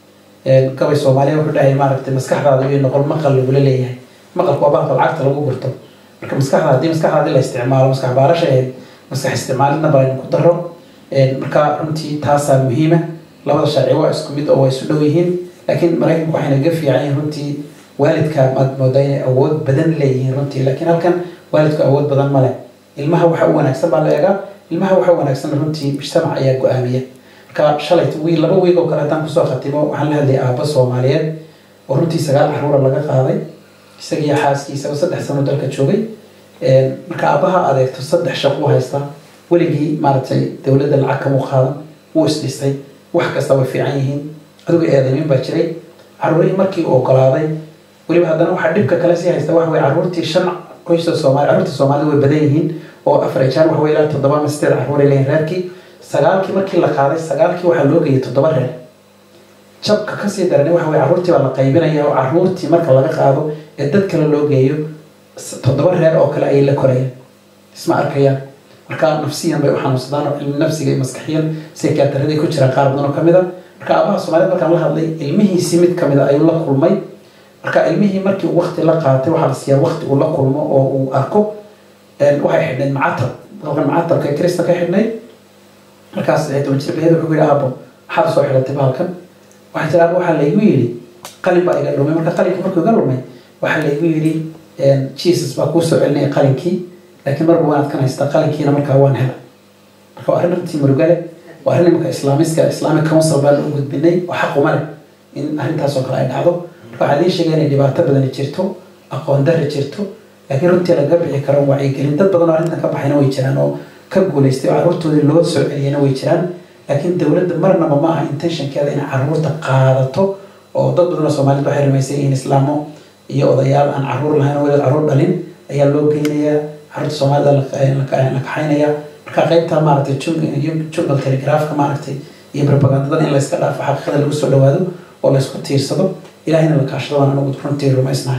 gabay soomaaliya wuxuu dhahay maaragtay maskaxdaada iyo noqol maqal lagula leeyahay maqalku waa baalka lacagta lagu gurto marka maskaxda haddii maskaxdaadii la isticmaalo maskax baarasha ahayd maskax isticmaalina balaynu ku daro marka runtii taasaa muhiima labada sharci waa isku mid oo waa isu dhow yihiin laakiin maraykanku waxayna ga fiican yihiin runtii waalidka maad moodaa inay awood badan leeyihiin runtii laakiin halkan waalidku awood badan ma leh ilmaha waxa u wanaagsan baa la eegaa ilmaha waxa u wanaagsan runtii mujtamac ayaa go-aamiya marka shalay wiil laba wiig oo kale haddaan kusoo khatimo waxaan la hadlayay aabba soomaaliyeed oo runtii sagaal caruura laga qaaday isagiyo xaaskiisaba saddex sano dalka joogay marka aabbaha adeegto saddex shaqo u haystaa weligii maaragtay dowladda lacag kamu qaadan wuu isdhistay wax kasta way fiican yihiin adigu eedaymin baa jiray caruurihii markii uu ogolaaday weliba haddana waxaa dhibka kale sii haysta waxa weye caruurtii shan qoysta soomaali caruurta soomaalida way badan yihiin oo afar ijaan waxa weye ilaa toddoba ama sideed caruur ay leeyihin reerkii sagaalkii markii la qaaday sagaalkii waxaa loo geeyay toddoba reer jabka kasii darani waxa weye caruurtii baa la qaybinaya oo caruurtii marka laga qaado ee dad kale loo geeyo toddoba reer oo kale ayay la korayaan isma arkayaan marka nafsiyan bay u xanuunsadaan oo cilmi nafsiga iyo maskaxiyan sekataradii ku jiraan qaar badan oo kamid a marka aabaha soomaaliyed markaan la hadlay ilmihiisii mid kamid a ayuu la kulmay marka ilmihii markii uu wakti la qaatay waxaa la siiyaa wakti uu la kulmo oo uu arko waxay xidhnayd macatab halkan macatabka ee krista ka xidhnayd markaas toban jir baheed wuxuu yidhi aabo maxaad soo xidhatay bahalkan waxay tiri aabo waxaa laygu yidhi qalin baa iga lumay marka qalinka markuu iga lumay waxaa laygu yidhi jesus baa kuu soo celinaya qalinkii laakiin marba waanaad kan haystaa qalinkiina markaa waan hela marka waa arrin runtii murugale waa arrin imanka islaamiska islamic council baa loo gudbinay oo xaquma leh in arrintaas oo kale ay dhacdo marka waxaa idiin sheegaya inay dhibaato badani jirto aqoon darri jirto laakiin runtii laga bixi karo wacyigelin dad badan oo arrintan ka baxayna way jiraan oo ka guulaystay oo carruurtoodii loo soo celiyana way jiraan laakiin dowladda marnaba ma aha intentionkeeda inay carruurta qaadato oo dad badan oo soomaaliyed waxay rumaysan yihiin islaamo iyo odayaal aan carruur lahayn oo weliba carruur dhalin ayaa loo geynayaa carruurta soomaalida la kaxaynaya marka qaybta maaragtay jungle telegraafka maaragtay iyo propagandada in layska dhaafo xaqiiqada lagu soo dhawaado oo laysku tiirsado ilahina la kaashado waan anagu runtii rumaysnahay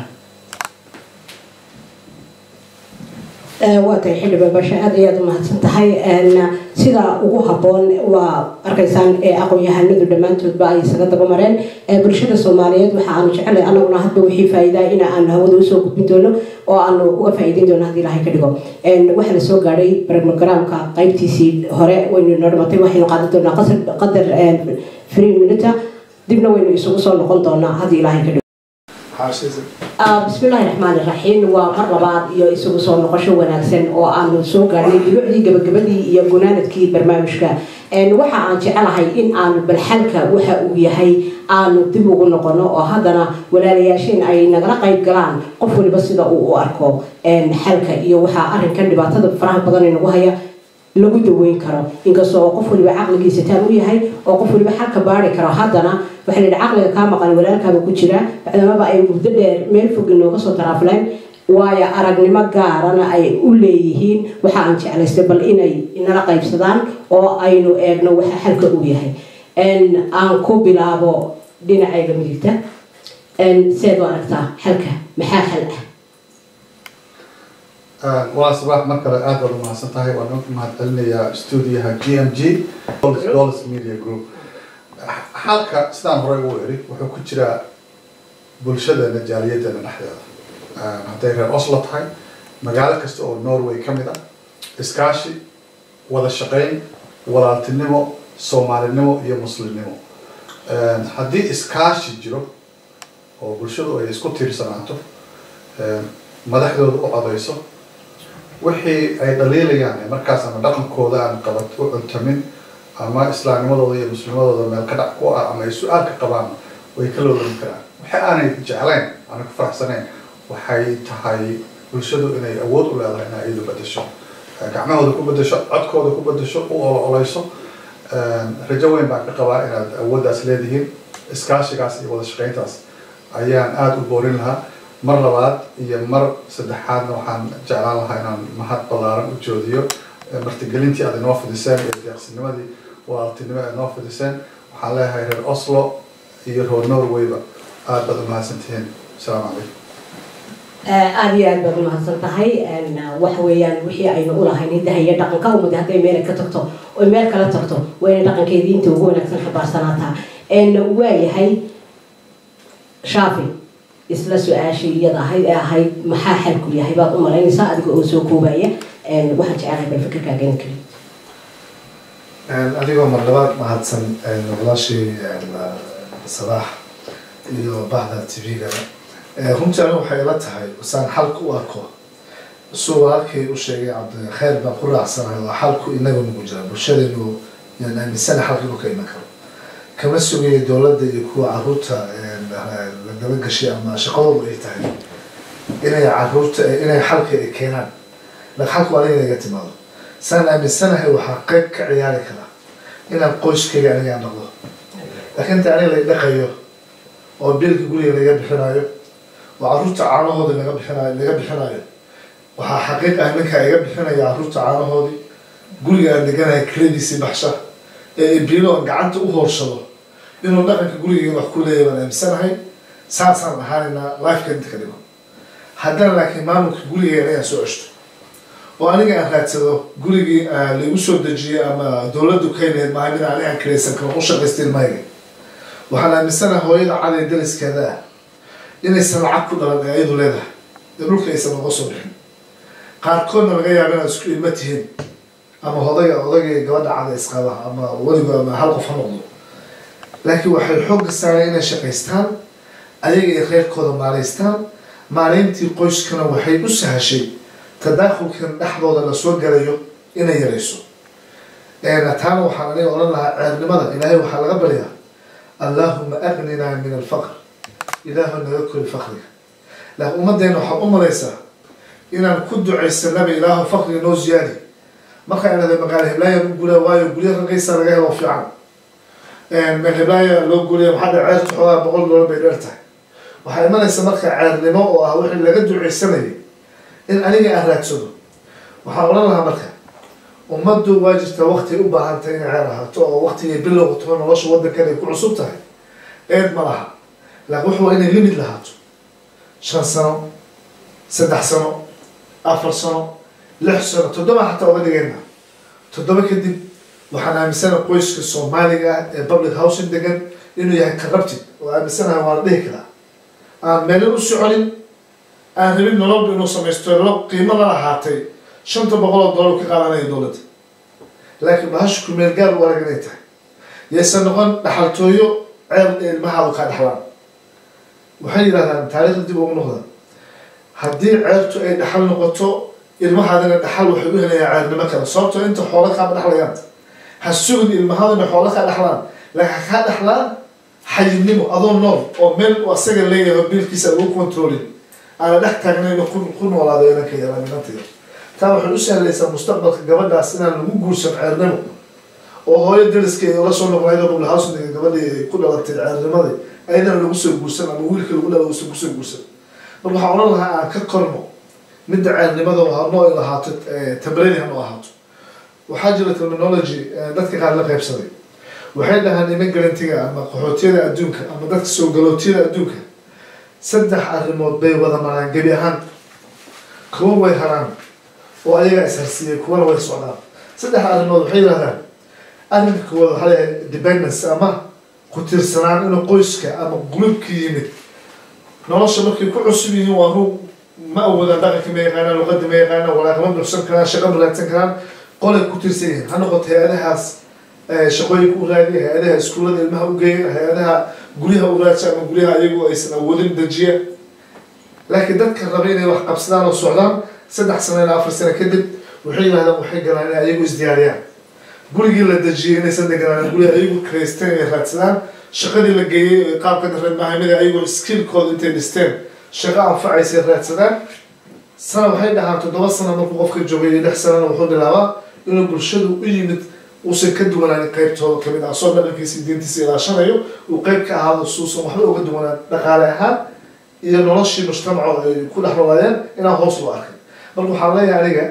waa tahay xildhibaan basha aad ayaad u mahadsan tahay sida ugu habboon waa arkaysaan aqoon-yahanadu dhammaantoodba ay isaga daba mareen bulshada soomaaliyeed waxa aanu jecelay anaguna hadba wixii faa'iidaa in aanu hawada usoo gudbin doono oo aanu uga faa'iideyn doono haddii ilahay ka dhigo waxaa la soo gaadhay barogramka qaybtiisii hore waynu noo dhamatay waxaynu qaadan doonaa qadar free minuta dibna waynu isugu soo noqon doonaa haddii ilahay ka dhigo bismi illaahi raxmaan iraxiim waa mar labaad iyo isugu soo noqosho wanaagsan oo aanu soo gaarnay dibucdii gabagabadii iyo gunaanadkii barnaamijka waxa aan jecelahay in aanu balxalka waxa uu yahay aanu dib ugu noqono oo haddana walaalayaasheen ay nagala qayb galaan qof waliba sida uu u arko xalka iyo waxaa arrinkan dhibaatada faraha badan inagu haya lagu daweyn karo inkastoo qof waliba caqligiisa taan u yahay oo qof waliba xalka baari karo haddana waxaa la yidhi caqliga kaa maqan walaalkaaba ku jira bacdamaba ay muddo dheer meel fog inooga soo taraafleen waayo aragnimo gaarana ay u leeyihiin waxa aan jeclaystay bal inay nala qaybsadaan oo aynu eegno waxa xalka uu yahay aan ku bilaabo dhinacayga midigta seed u aragtaa xalka maxaa xal ah walaa sabax mar kale aad baad u mahadsan tahay waan u mahad celinayaa stuudiyaha g m g dollars media group xalka sidaan horey ugu eri wuxuu ku jiraa bulshadeena jaaliyadeena dhexdeeda hadday reer oslo tahay magaalo kasta oo norway ka mid ah iskaashi wada shaqayn walaaltinimo soomaalinimo iyo muslimnimo haddii iskaashi jiro oo bulshadu ay isku tiirsanaato madaxdooda u codayso wixii ay dhaliilayaan ee markaas ama dhaqankooda aan qabat u cuntamin ama islaamnimadooda iyo muslimadooda meel ka dhac ku ah ama ay su-aal ka qabaan way ka loolami karaan waxa aanay jeclayn aanay ku faraxsanayn waxay tahay bulshadu inay awood u leedahay inay iyadu bedesho gacmahooda ku bedesho codkooda ku bedesho u olo-oleyso rajo weyn baan ka qabaa inaad awooddaas leedihiin iskaashigaas iyo wada shaqayntaas ayaan aada u boorin lahaa mar labaad iyo mar saddexaadna waxaan jeclaan lahaa inaan mahad ballaaran u joodiyo martigelintii aad inoo fidiseen iyo deeqsinimadii walaaltinimo aad inoo fidiseen waxaan leeyahay reer oslo iyo reer norwayba aada baad u mahadsantihiin asalaamu calaykum aada iyo aad baad u mahadsan tahay waxa weeyaan wixii aynu ulahayn hidaha iyo dhaqanka umada hadday meel ka tagto oy meel kala tagto waa inay dhaqankeedii inta ugu wanaagsan xabaarsanaataa waayahay shaafi isla su-aashii iyada ahayd ee ahayd maxaa xalku yahay baad u malaynaysaa adiga oo soo koobaya waxaan jecelahay bal fikirkaaga in keli adigoo mar labaad mahadsan walaashii salaax iyo bahda tv-gana runtii anigu waxay ila tahay saan xalka u arko suu walaalkay u sheegay cabdikheer baan ku raacsanahay oo xalku inaga nagu jira bulshadeenu yaan aaminsana xalka inuu ka iman karo kama sugaya dowladda iyo kuwa caruurta la daba gashay ama shaqadoodu ay tahay inay caruurta inay xalka ay keenaan laakiin xalku aniga inaga timaado saan aaminsanahay waxaa qeyb ka ciyaari karaa inaan qoyskayga aniga noqdo laakiin inta aniga la dhaqayo oo biilka guriga laga bixinayo oo caruurta caanahoodii laga bixinayo laga bixinayo waxaa xaqiiq ah ninkaa iga bixinaya caruurta caanahoodii guriga aan deganahay kiradiisii baxsha ee biilo aan gacanta u hoorsado inuu dhaqanka gurigeyga wax ku leeyahay baan aaminsanahay saasaan ahaanaynaa lifeka inta ka dhiman haddana laakiin maamulka gurigeyga anigaa soo ceshto oo aniga aan raadsado gurigii laigu soo dejiyay ama dowladdu kaynayd maaha mid ani aan kiraysan karo u shaqaysta ilmahayga waxaan aaminsanahay hooyada caday dariskeeda ah inaysan lacag ku dhalan ee ayadu leedahay ee dhulka aysan uga soo bixin qaarkoodna laga yaaba inaad isku ilmo tihiin ama odayga odayga gabadha cada isqaba ama weligo ama hal qof ha noqdo laakiin waxay xoogga saareen inay shaqaystaan ayaga ay reerkooda maalaystaan maalayntii qoyskana waxay u sahashay tadaakhulkan dhexdooda la soo galayo inay yarayso taana waxaan aniga odhan lahaa ceernimada ilaahay waxaa laga baryaa allaahuma agninaa min alfaqr ilaahu naga kori fakriga laakiin ummaddeena waxaad u malaysaa inaan ku ducaysanaba ilaahu fakriga noo ziyaadi markaa inada magaalo heblaayaan u gulaa waayo gurya ragaysaa laga helo fiican meel heblaaya loo guriya maxaa dhe ceerta xoogaa boqol doolar bay dheer tahay waxaa imanaysa marka ceernimo oo ah wixii laga ducaysanayay in aniga aan raadsado waxaan odhan lahaa marka ummaddu waa jirtaa wakti u baahantay inay ceer ahaato oo waktigay bilowga taho nolosha waddankan ay ku cusub tahay eed ma laha laakiin wuxu waa inay limid lahaato shan sano saddex sano afar sano lix sano toddoba xataa oga dhigayna toddoba kadib waxaan aaminsanaha qoyska soomaaliga ah ee public housing degan inuu yahay corrupted oo aaminsanaha waa la dhihi karaa aan meelin u soconin aan rabin nololba inuu samaysto lo qiimo la lahaatay shanta boqol oo dollar ka qaadanaya dowladda laakiin bahasha kumeel gaar u arag inay tahay yaysan noqon dhaxaltooyo ceer ee ilmahaadu kaa dhexlaan waxay yidhahdaan taariikhda dib ugu noqda haddii ceertu ay dhaxal noqoto ilmahaadina dhaxal waxay u helayaa ceernimo kale sababtoo inta xoolo kaama dhexlayaan ha sugin ilmahaaduna xoolo kaa dhexlaan laakiin ha kaa dhexlaan xayidnimo adoo nool oo meel u asaga leeyahay oo biilkiisa lagu controlin aana dhex taagnayn ku ku noolaado inanka yaraa minantayda taa waxay u sahlaysaa mustaqbalka gabadhaas inaan lagu guursan ceernimo oo hooyo dariska la soo noqonayda bublahawsniga gabadhii ay ku dhalatay ceernimadii ayadana lagu soo guursan ama wiilka lagu dhala uusan kusoo guursan marka waxaan odhan lahaa aan ka korno midda ceernimada hanoo ay lahaato tabrani hanoo ahaato waxaa jira terminology dadka qaar la qaybsaday waxay dhahaan niman galantiga ama qaxootiyada adduunka ama dadka soo galootiyada adduunka saddex arrimood bay wada maraan gebi ahaan kuwa way haraan oo ayagaa isharsiiyay kuwana way socdaan saddex arrimood waxay yidhahdaan arrinka koowaad waxaa leeyahay dependence ama ku tiirsanaan inuu qoyska ama gulubka yimid nolosha markay ku cusub yihiin waa rug ma awoodaan dhaqanka ma yaqaanaan luqadda ma yaqaanaan walaaqama buuxsan karaan shaqa ma raadsan karaan qolay ku tiirsan yihiin ha noqoto hay-adahaas shaqooyinka u raadiya hay-adaha iskuullada ilmaha u geeya hay-adaha guryaha u raadsa ama guryaha ayagu aysan awoodin dejiya laakiin dadka raba inay wax qabsadaan oo socdaan saddex sano ilaa afar sano kadib waxay yidhahdaan waxay galaan inay ayagu isdiyaariyaan gurigii la dejiyay inaysan deganaan guriga ayagu karaysteen inay raadsadaan shaqadii la geeyey qaabka darreed mahamida ayagoo skillkooda intay dhisteen shaqo anfacaysa raadsadaan sana waxay dhahaan toddoba sano markuu qofka joogay iyo lix sanana wuxuu bilaabaa inuu bulshadu u yimid uusan ka duwanaan qeybtooda kamid ah soo dhaqankiisa diintiisa ilaashanayo uu qeyb ka ahaado suusan waxba uga duwanaan dhaqaale ahaan iyo noloshii mujtamaco ay ku dhex noolaayeen inaan hoos loo arkay marka waxaan leeyahay aniga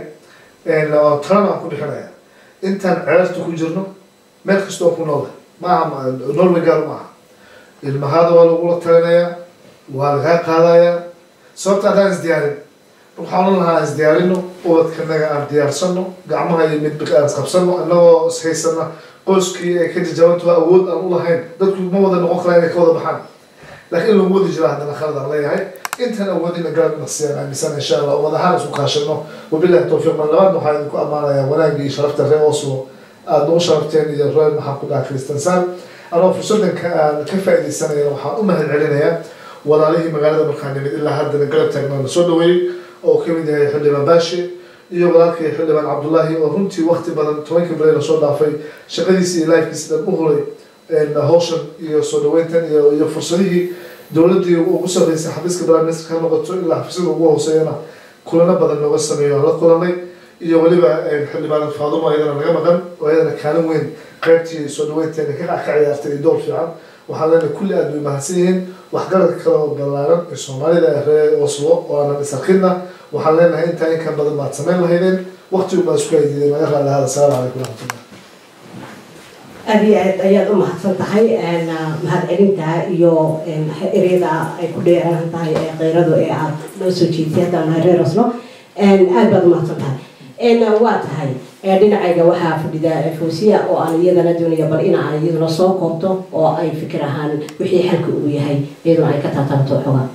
talana aan ku bixinaya intaan ceerta ku jirno meel kastoo ku noola maaha norway gaar maaha ilmahaada waa lagula talinayaa waa lagaa qaadayaa sababta haddaan isdiyaarin waxaan ohan lahaa isdiyaarino ubadkanaga aan diyaarsano gacmaha iyo midbika aan isqabsano inagoo ishaysana qoyskii ay ka jajabanto awood aan ulahayn dadku ma wada noqon karaa inay ka wada baxaan laakiin in lagu wadi jira haddana khalad aan leeyahay intan awoodina garab naqsiyaan aaminsan insha allah oo wadahaan isku kaashano wabillahi towfiiq mar labaad waxaa idinku ammaanayaa wanaagii sharafta reer oslo aada noo sharafteen iyo reer maxaan ku dhaha kristansaan anoo fursadan ka aan ka faaidaysanaya waxaan u mahad celinayaa walaalihii magaalada markaan nimid ilaa haddana garab taagna la soo dhaweeyey oo kamid yahay xildhibaan baashi iyo walaalkii xildhibaan cabdullaahi oo runtii wakti badan tobankii bale lasoo dhaafay shaqadiisi iyo lifekiisi dhan u hulay hawshan iyo soo dhaweyntan iyo iyo fursadihii dowladdii ugu sarreysay xafiiska prime minister ka noqoto ilaa xafiisyada ugu hooseeyana kulano badan nooga sameeyo aan la kulanay iyo weliba xildhibaan faadumo ayadana naga maqan oo ayadana kaalin weyn qaybtii soo dhaweynteena ka ka ciyaartay iyo door fiican waxaan leenahay kulli aad bay mahadsan yihiin waxgaradka kale oo ballaaran ee soomaalida reer oslo oo aanan isarkinna waxaan leenahay intaa in ka badan baad samayn lahaydeen waqtigu baa isku haydiideen naga raali ahada asalaamu calaykum waraxmatullah aad iyo aad ayaad u mahadsan tahay mahad celinta iyo ereyada ay ku dheeran tahay ee keyradu ee aad noo soo jeedtay haddaan nahay reer oslo aad baad u mahadsan tahay waa tahay dhinacayga waxaa fadhida fawsiya oo aan iyadana doonaya bal in aan iyaduna soo koobto oo ay fikir ahaan wixii xalka uu yahay iyaduna ay ka taataabato xogaa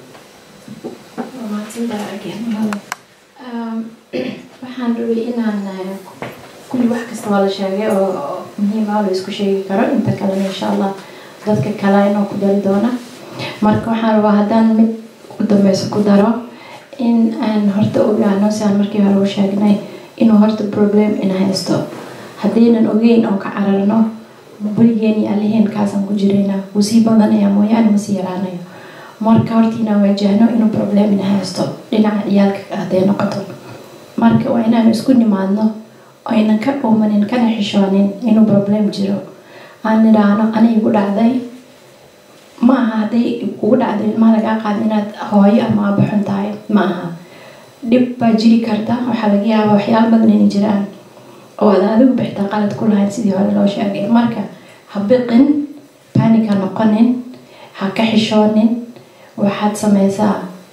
waxaan rabay inaan kulli wax kasta waa la sheegay oo muhiim ah la isku sheegi karo inta kalena insha allah dadka kale inoo ku dari doona marka waxaan rabaa haddaan mid u dambeyso ku daro in aan horta ogaano si aan markii hore u sheegnay inuu horta problem ina haysto haddaynan ogeyn oo ka cararno weligeen iyo alliheen kaasaan ku jirayna wuu sii badanaya mooyaane ma sii yaraanayo marka horta inaan waajahno inuu problem ina haysto dhinaca ciyaalka hadday noqoto marka waa inaanu isku nimaadno aynan ka dhuumanin kana xishoonin inuu problem jiro aan nidhaahno ana igu dhacday ma aha hadday kugu dhacdo ilmaha lagaa qaado inaad hooyo ama aaba xun tahay ma aha dhib baa jiri karta waxaa laga yaabaa waxyaalo badan inay jiraan oo aad adigu bixitaa qalad ku lahayn sidii hore loo sheegay marka ha biqin panic ha noqonin ha ka xishoonin waxaad sameysaa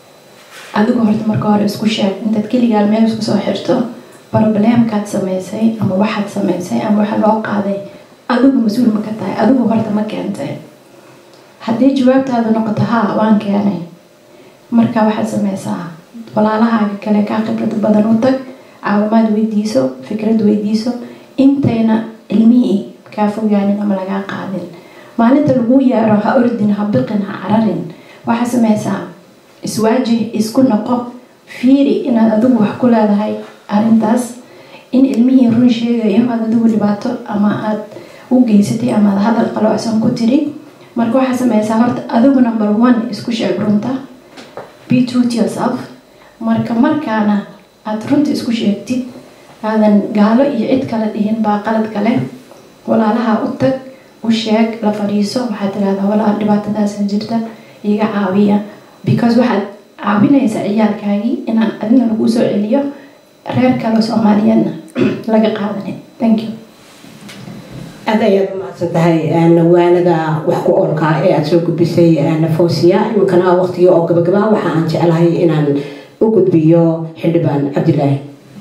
adigu horta marka hore isku sheeg intaad keligaa meel isku soo xirto problemkaad samaysay ama waxaad samaysay ama waxa loo qaaday adigu mas-uul ma ka tahay adigu horta ma keentay haddii jawaabtaadu noqoto haa waan keenay marka waxaad sameysaa walaalahaaga kale kaa khibrad badan u tag caawimaad weydiiso fikrad weydiiso intayna ilmihii kaa fogaanin ama lagaa qaadin maalinta lagu yeero ha ordin ha biqin ha cararin waxaa sameysaa iswaajih isku noqo fiiri inaad adigu wax ku leedahay arrintaas in ilmihii run sheegayo aad adigu dhibaato ama aad u geysatay ama aad hadal qalocsan ku tiri marka waxaa sameysaa horta adigu number one isku sheeg runta be true to yourself marka markaana aada runta isku sheegtid aadan gaalo iyo cid kale dhihin baa qalad kale walaalaha u tag u sheeg la fadhiiso waxaad tirahdaa walaal dhibaatadaasa jirta iga caawiya because waxaad caawinaysaa ciyaalkaagii inaan adina lagu soo celiyo reer kale soomaaliyeedna laga qaadanin thank you aad ayaad u mahadsan tahay waanada wax ku oolka ee aada soo gudbisay fawsiya iminkana waqtigii oo gabagaba waxa aan jeclahay inaan u gudbiyo xildhibaan cabdilaahi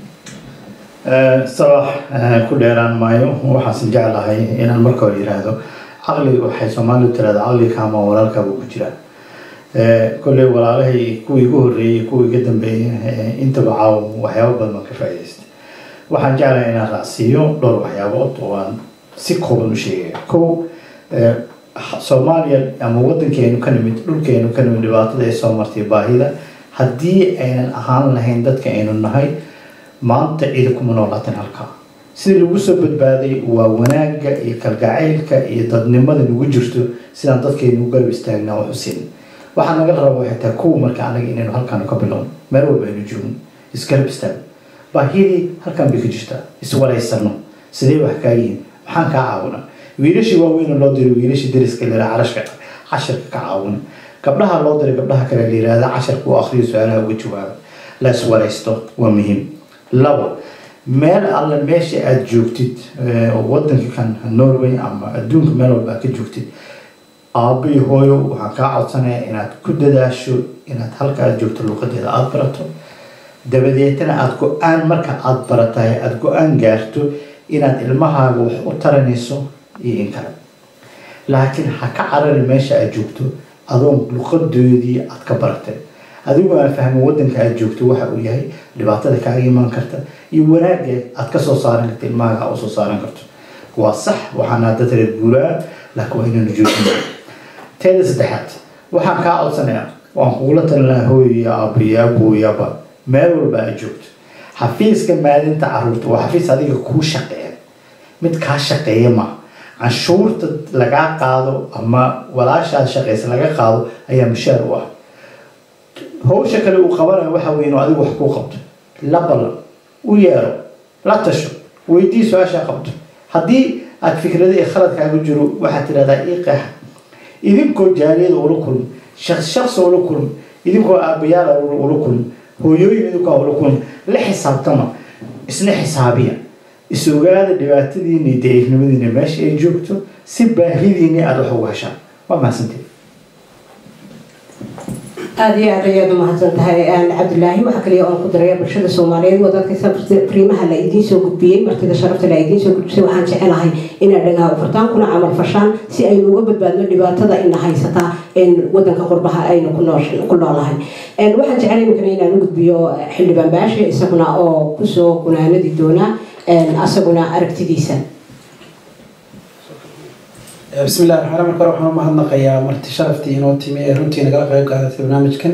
sabax ku dheeraan maayo waxaasan jeclahay inaan marka hore yiraahdo caqli waxay soomaalidu tirahda caqliga kaama walaalkaabuu ku jiraa kolley walaalahay kuwii igu horreeyey kuwii iga dambeeyey intaba caaw waxyaabo badan baan ka faa'idaystay waxaan jeclahay inaan raacsiiyo dhowr waxyaabood oo aan si kooban u sheegaya kow soomaaliya ama wadankeenu ka nimid dhulkeenu ka nimid dhibaatada ay soo martay baahida haddii aynan ahaan lahayn dadka aynu nahay maanta cidi kuma noolaatan halkaa sidii lagu soo badbaaday waa wanaagga iyo kalgacaylka iyo dadnimada nagu jirto sidaan dadkaynu garab istaagnaa wax u siin waxaa naga raba waxay tahay kuwa marka anaga inaynu halkaan ka bilowno meel walba aynu joogno isgarab istaagno baahidii halkaan bay ka jirtaa iswaraysano sidee wax kaa yihiin maxaan kaa caawina wiilashii waaweyn loo diray wiilashii dariska lera carashka casharka ka caawina gabdhaha loo diray gabdhaha kale la yirahda casharka u akriyo su-aalaha uga jawaaba la iswaraysto waa muhiim labo meel alle meesha aada joogtid wadanka kan norway ama adduunka meel walba aad ka joogtid aabbo iyo hooyo waxaan kaa codsanaya inaad ku dadaasho inaad halka aad joogto luuqadeeda aada barato dabadeetana aada go-aan marka aada baratahay aada go-aan gaarto inaad ilmahaaga wax u taranayso iyo in kale laakiin ha ka carari meesha aad joogto adoon luqadoodii aad ka baratay adigu aan fahmin wadanka aad joogto waxa uu yahay dhibaatada kaaga iman karta iyo wanaagga aad ka soo saaran karta ilmahaaga aa usoo saaran karto waa sax waxaana dad reer guuraa laakiin waa inaynu joojino teeda saddexaad waxaan kaa codsanayaa waan kugula talin lahaa hooyaya aabaya abooyaba meel walba aad joogto xafiiska maadinta caruurta waa xafiis adiga kuu shaqeeya mid kaa shaqeeya ma canshuurta lagaa qaado ama walaashaad shaqeysa laga qaado ayaa mushaar u ah hawsha kale uu qabanayo waxa weeye inuu adigu wax kuu qabto la ballan u yeero la tasho weydii su-aashaa qabto haddii aad fikrada iyo khaladkaaga jiro waxaad tidhahdaa ii qeexa idinkoo jaaliyada ula kulmi shaqs shaqsi ula kulmi idinkoo aabayaala ula kulmi hooyooyin idinkoo ula kulmi la xisaabtama isna xisaabiya is ogaada dhibaatadiina iyo daciifnimadiina meesha ay joogto si baahidiina aada wax ugu heshaan waa mahadsanteed aada iyo aad ayaad umahadsan tahay cabdilaahi waxaa kaliya oon ku daraya bulshada soomaaliyeed waa dadka fariimaha la idiin soo gudbiyey martida sharafta la idiin soo gudbisay waxaan jecelahay inaad dhagaha u furtaan kuna camal fashaan si aynu uga badbaadno dhibaatada ina haysataa wadanka qurbaha aynu ku noolahay waxaan jeclay imikana inaan u gudbiyo xildhibaan baashe isaguna oo kusoo gunaanadi doona asaguna aragtidiisa bismi illahi raxmaan marka hore waxaan u mahadnaqayaa marti sharaftii inoo timi ee runtii nagala qayb qaadatay barnaamijkan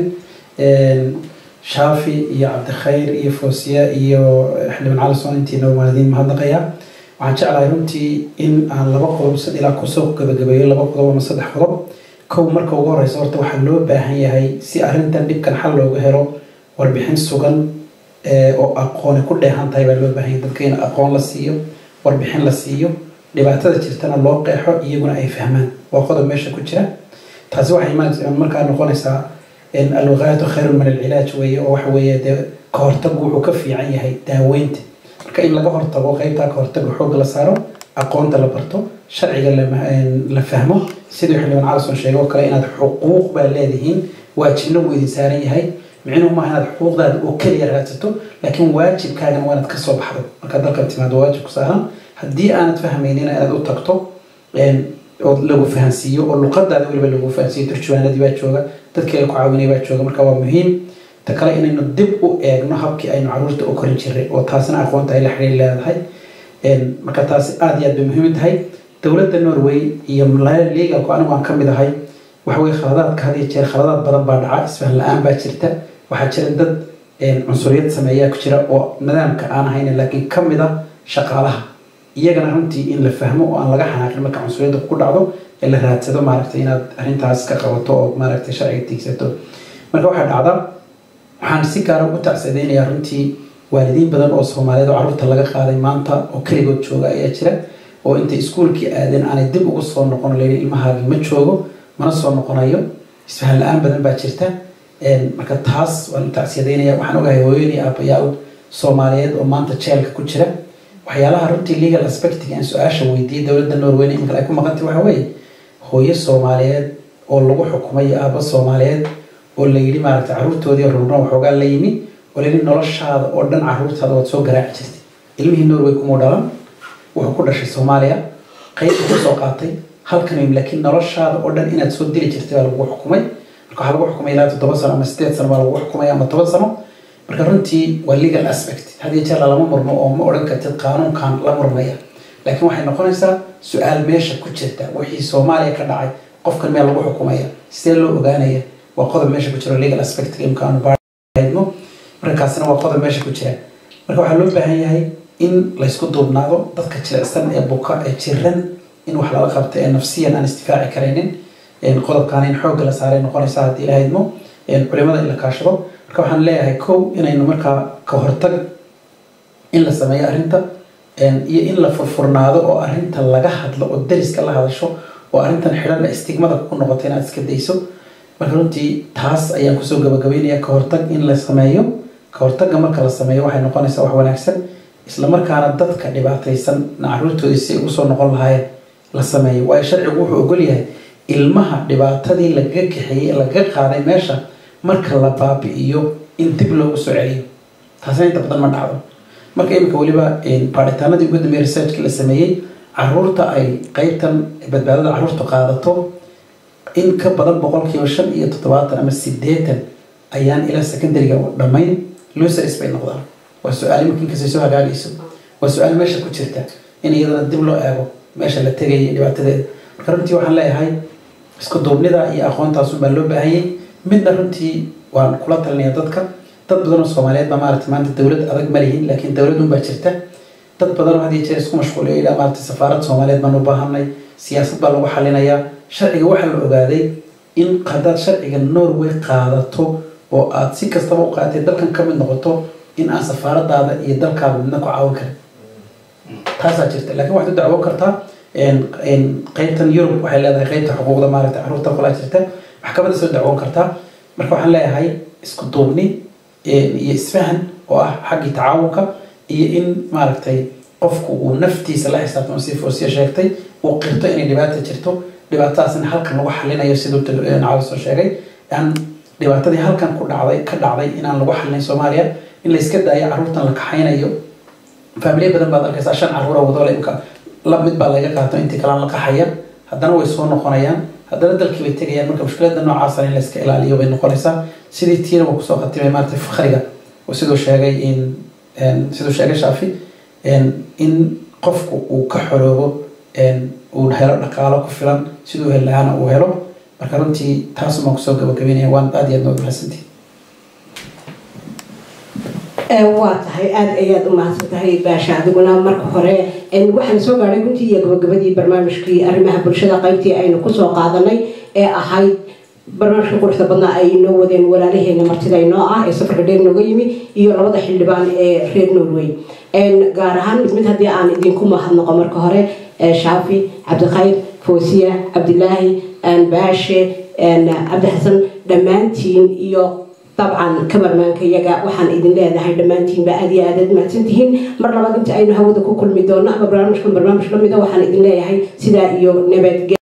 shaafi iyo cabdikhayr iyo foosiya iyo xildhibaan calison intiina waalidiin mahadnaqayaa waxaan jeclahay runtii in aan laba qodob sad ilaa kusoo gabagabeeyo laba qodob ama saddex qodob kow marka ugu horeysa horta waxaa loo baahan yahay si arrintan dhibkan xal looga helo warbixin sugan oo aqooni ku dheehan tahay baa loo baahan yahay dadka in aqoon la siiyo warbixin la siiyo dhibaatada jirtana loo qeexo iyaguna ay fahmaan waa qodob meesha ku jira taasi waxay markaa noqonaysaa alwaqaayatu khayrun min alcilaaj weeye oo waxa weeye dee ka hortagu wuxuu ka fiican yahay daaweynta marka in laga hortago qeybtaa ka hortaga xoogga la saaro aqoonta la barto sharciga la fahmo sidii xildhibaan calison sheegay oo kale inaad xuquuq baa leedihiin waajibna wuu idin saaran yahay micnuhu maaha inaad xuquuqdaada oo keliya raadsato laakiin waajibkaagana waa inaad kasoo baxdo markaad dalkan timaado waajib ku saaran haddii aanad fahmaynina inaad u tagto oo lagu fahansiiyo oo luqadaada weliba lagu fahansiiyo turjuwaanadii baa jooga dadkii ay ku caawinay baa jooga marka waa muhiim ta kale inaynu dib u eegno habkii aynu caruurta u korin jiray oo taasina aqoonta ay la xiriir leedahay marka taasi aada iyo aad bay muhiim tahay dowladda norway iyo legalku anigu aan ka mid ahay waxa weye khaladaadka had iyo jeer khaladaad badan baa dhaca isfahan la-aan baa jirta waxaa jira dad cunsuriyad sameeyaa ku jira oo nidaamka aan ahayn laakiin ka mid ah shaqaalaha iyagana runtii in la fahmo oo aan laga xanaaqin marka cunsuriyadda ku dhacdo ee la raadsado maaragtay inaad arrintaas ka qabato oo maaragtay sharciga tiigsato marka waxaa dhacda waxaan si gaara ugu tacsadeynayaa runtii waalidiin badan oo soomaaliyeed oo carruurta laga qaaday maanta oo keligood jooga ayaa jira oo intay iskuulkii aadeen aanay dib ugu soo noqon layidhi ilmahaagii ma joogo mana soo noqonayo isfahan la-aan badan baa jirta marka taas waan u tacsiyadeynaya waxaan ogahay hooyadii aabayaa soomaaliyeed oo maanta jeelka ku jira waxyaalaha runtii legal aspectiga aan su-aasha weydiiyey dowladda norweyne iminka ay ku maqantay waxa weeye hooyo soomaaliyeed oo lagu xukumay aabbo soomaaliyeed oo la yidhi maaragtay carruurtoodii rurno waxoogaa la yimi oo layidhi noloshaada oo dhan carruurtaada waad soo garaaci jirtay ilmihii norway kumuu dhalan wuxuu ku dhashay soomaaliya qayb ku soo qaatay halkan yimi laakiin noloshaada oo dhan inaad soo dili jirtay baa lagu xukumay marka waxaa lagu xukumay ilaa toddoba sano ama sideed sano baa lagu xukumay ama toban sano marka runtii waa legal aspect had iyo jeer lama murmo oo ma odhan kartid qaanuunkan la murmaya laakiin waxay noqonaysaa su-aal meesha ku jirta wixii soomaaliya ka dhacay qofkan meel lagu xukumaya sidee loo ogaanaya waa qodob meesha ku jiro legal aspect imkaanu baadmo marka kaasina waa qodob meesha ku jira marka waxaa loo baahan yahay in laysku duubnaado dadka jilicsan ee buka ee jiran in wax lala qabto ee nafsiyan aan istifaaci karaynin qodobkaana in xoogga la saaray noqonaysa haddii la haydmo culimada in la kaashado marka waxaan leeyahay kow inaynu markaa ka hortag in la sameeyo arrinta iyo in la furfurnaado oo arrinta laga hadlo oo dariska la hadasho oo arrintan xidhan istigmada ku noqoto inaad iska dayso marka runtii taas ayaan kusoo gabagabeynaya ka hortag in la sameeyo ka hortagga marka la sameeyo waxay noqonaysaa wax wanaagsan isla markaana dadka dhibaataysan caruurtoodii si ugu soo noqon lahaayeen la sameeyo waayo sharcigu wuxuu ogol yahay ilmaha dhibaatadii lagaga kaxeeyey lagaga qaaday meesha marka la baabi'iyo in dib loogu soo celiyo taasina inta badan ma dhacdo marka iminka weliba baaritaanadii ugu dambeeyey researchkii la sameeyey caruurta ay qeybtan badbaadada caruurta qaadato in ka badan boqolkiiba shan iyo toddobaatan ama sideetan ayaan ilaa secondary-ga dhammayn losers bay noqdaan waa su-aal iminka inkastay soo hagaagayso waa su-aal meesha ku jirta in iyadana dib loo eego meesha la tegaya iyo dhibaatadeeda marka runtii waxaan leeyahay isku duubnida iyo aqoontaas unbaa loo baahanyay midna runtii waan kula talinaya dadka dad badan oo soomaaliyeed baa maarata maanta dowlad adag ma lihin laakiin dowlad unbaa jirta dad badan oo had iyo jeer isku mashquuliyo ilaa maarata safaarad soomaaliyeed baan u baahanay siyaasad baa lagu xalinayaa sharciga waxaa la ogaaday in haddaad sharciga norway qaadato oo aad si kastaba u qaadatay dalkan ka mid noqoto in aan safaaradaada iyo dalkaada midna ku caawin karin taasaa jirta laakiin waxaad u dacwoon kartaa qeybtan yurub waxay leedahay qeybta xuquuqda maaragtay caruurta qolaa jirta maxkamadda soo dacwoon kartaa marka waxaan leeyahay isku duubni iyo isfahan oo ah xaggii tacaawunka iyo in maaragtay qofku uu naftiisa la xisaabtamo si foosiya sheegtay uu qirto inay dhibaata jirto dhibaatadaasna halkan lagu xalinayo siduu caawi soo sheegay aan dhibaatadii halkan ku dhacday ka dhacday inaan lagu xalinayn soomaaliya in layska daayo caruurtan la kaxaynayo faamiliya badan baad arkaysaa shan caruura wadoole imka la mid baa laga qaato intii kalaan la qaxaya haddana way soo noqonayaan haddana dalkii bay tegayaan marka mushkilada noocaasana in layska ilaaliyo bay noqonaysaa sidii tiina waa kusoo khatimay maarata fakhriga oo siduu sheegay in siduu sheegay shaafi in qofku uu ka xoroobo uu helo dhaqaalo ku filan siduu heli lahaana uu helo marka runtii taasumaan kusoo gabagabeynaya waan aad iyo aad nood mahadsantihi waa tahay aada ayaad u mahadsan tahay baasha adiguna marka hore waxaan soo gaadhay runtii iyo gabagabadii barnaamijkii arrimaha bulshada qaybtii aynu kusoo qaadanay ee ahayd barnaamijka quruxda badnaa ay inoo wadeen walaalaheena martida inoo ah ee safarka dheer nooga yimi iyo labada xildhibaan ee reer norway gaar ahaan mid mid haddii aan idinku mahadnaqo marka hore shaafi cabdikhayr foosiya cabdilaahi baashe cabdi xasan dhammaantiin iyo dabcan kabarmaanka iyaga waxaan idin leedahay dhammaantiinba aad iyo aadaad mahadsantihiin mar labaad inta aynu hawada ku kulmi doono ama barnaamijkan barnaamij lamida waxaan idin leeyahay sidaa iyo nabadge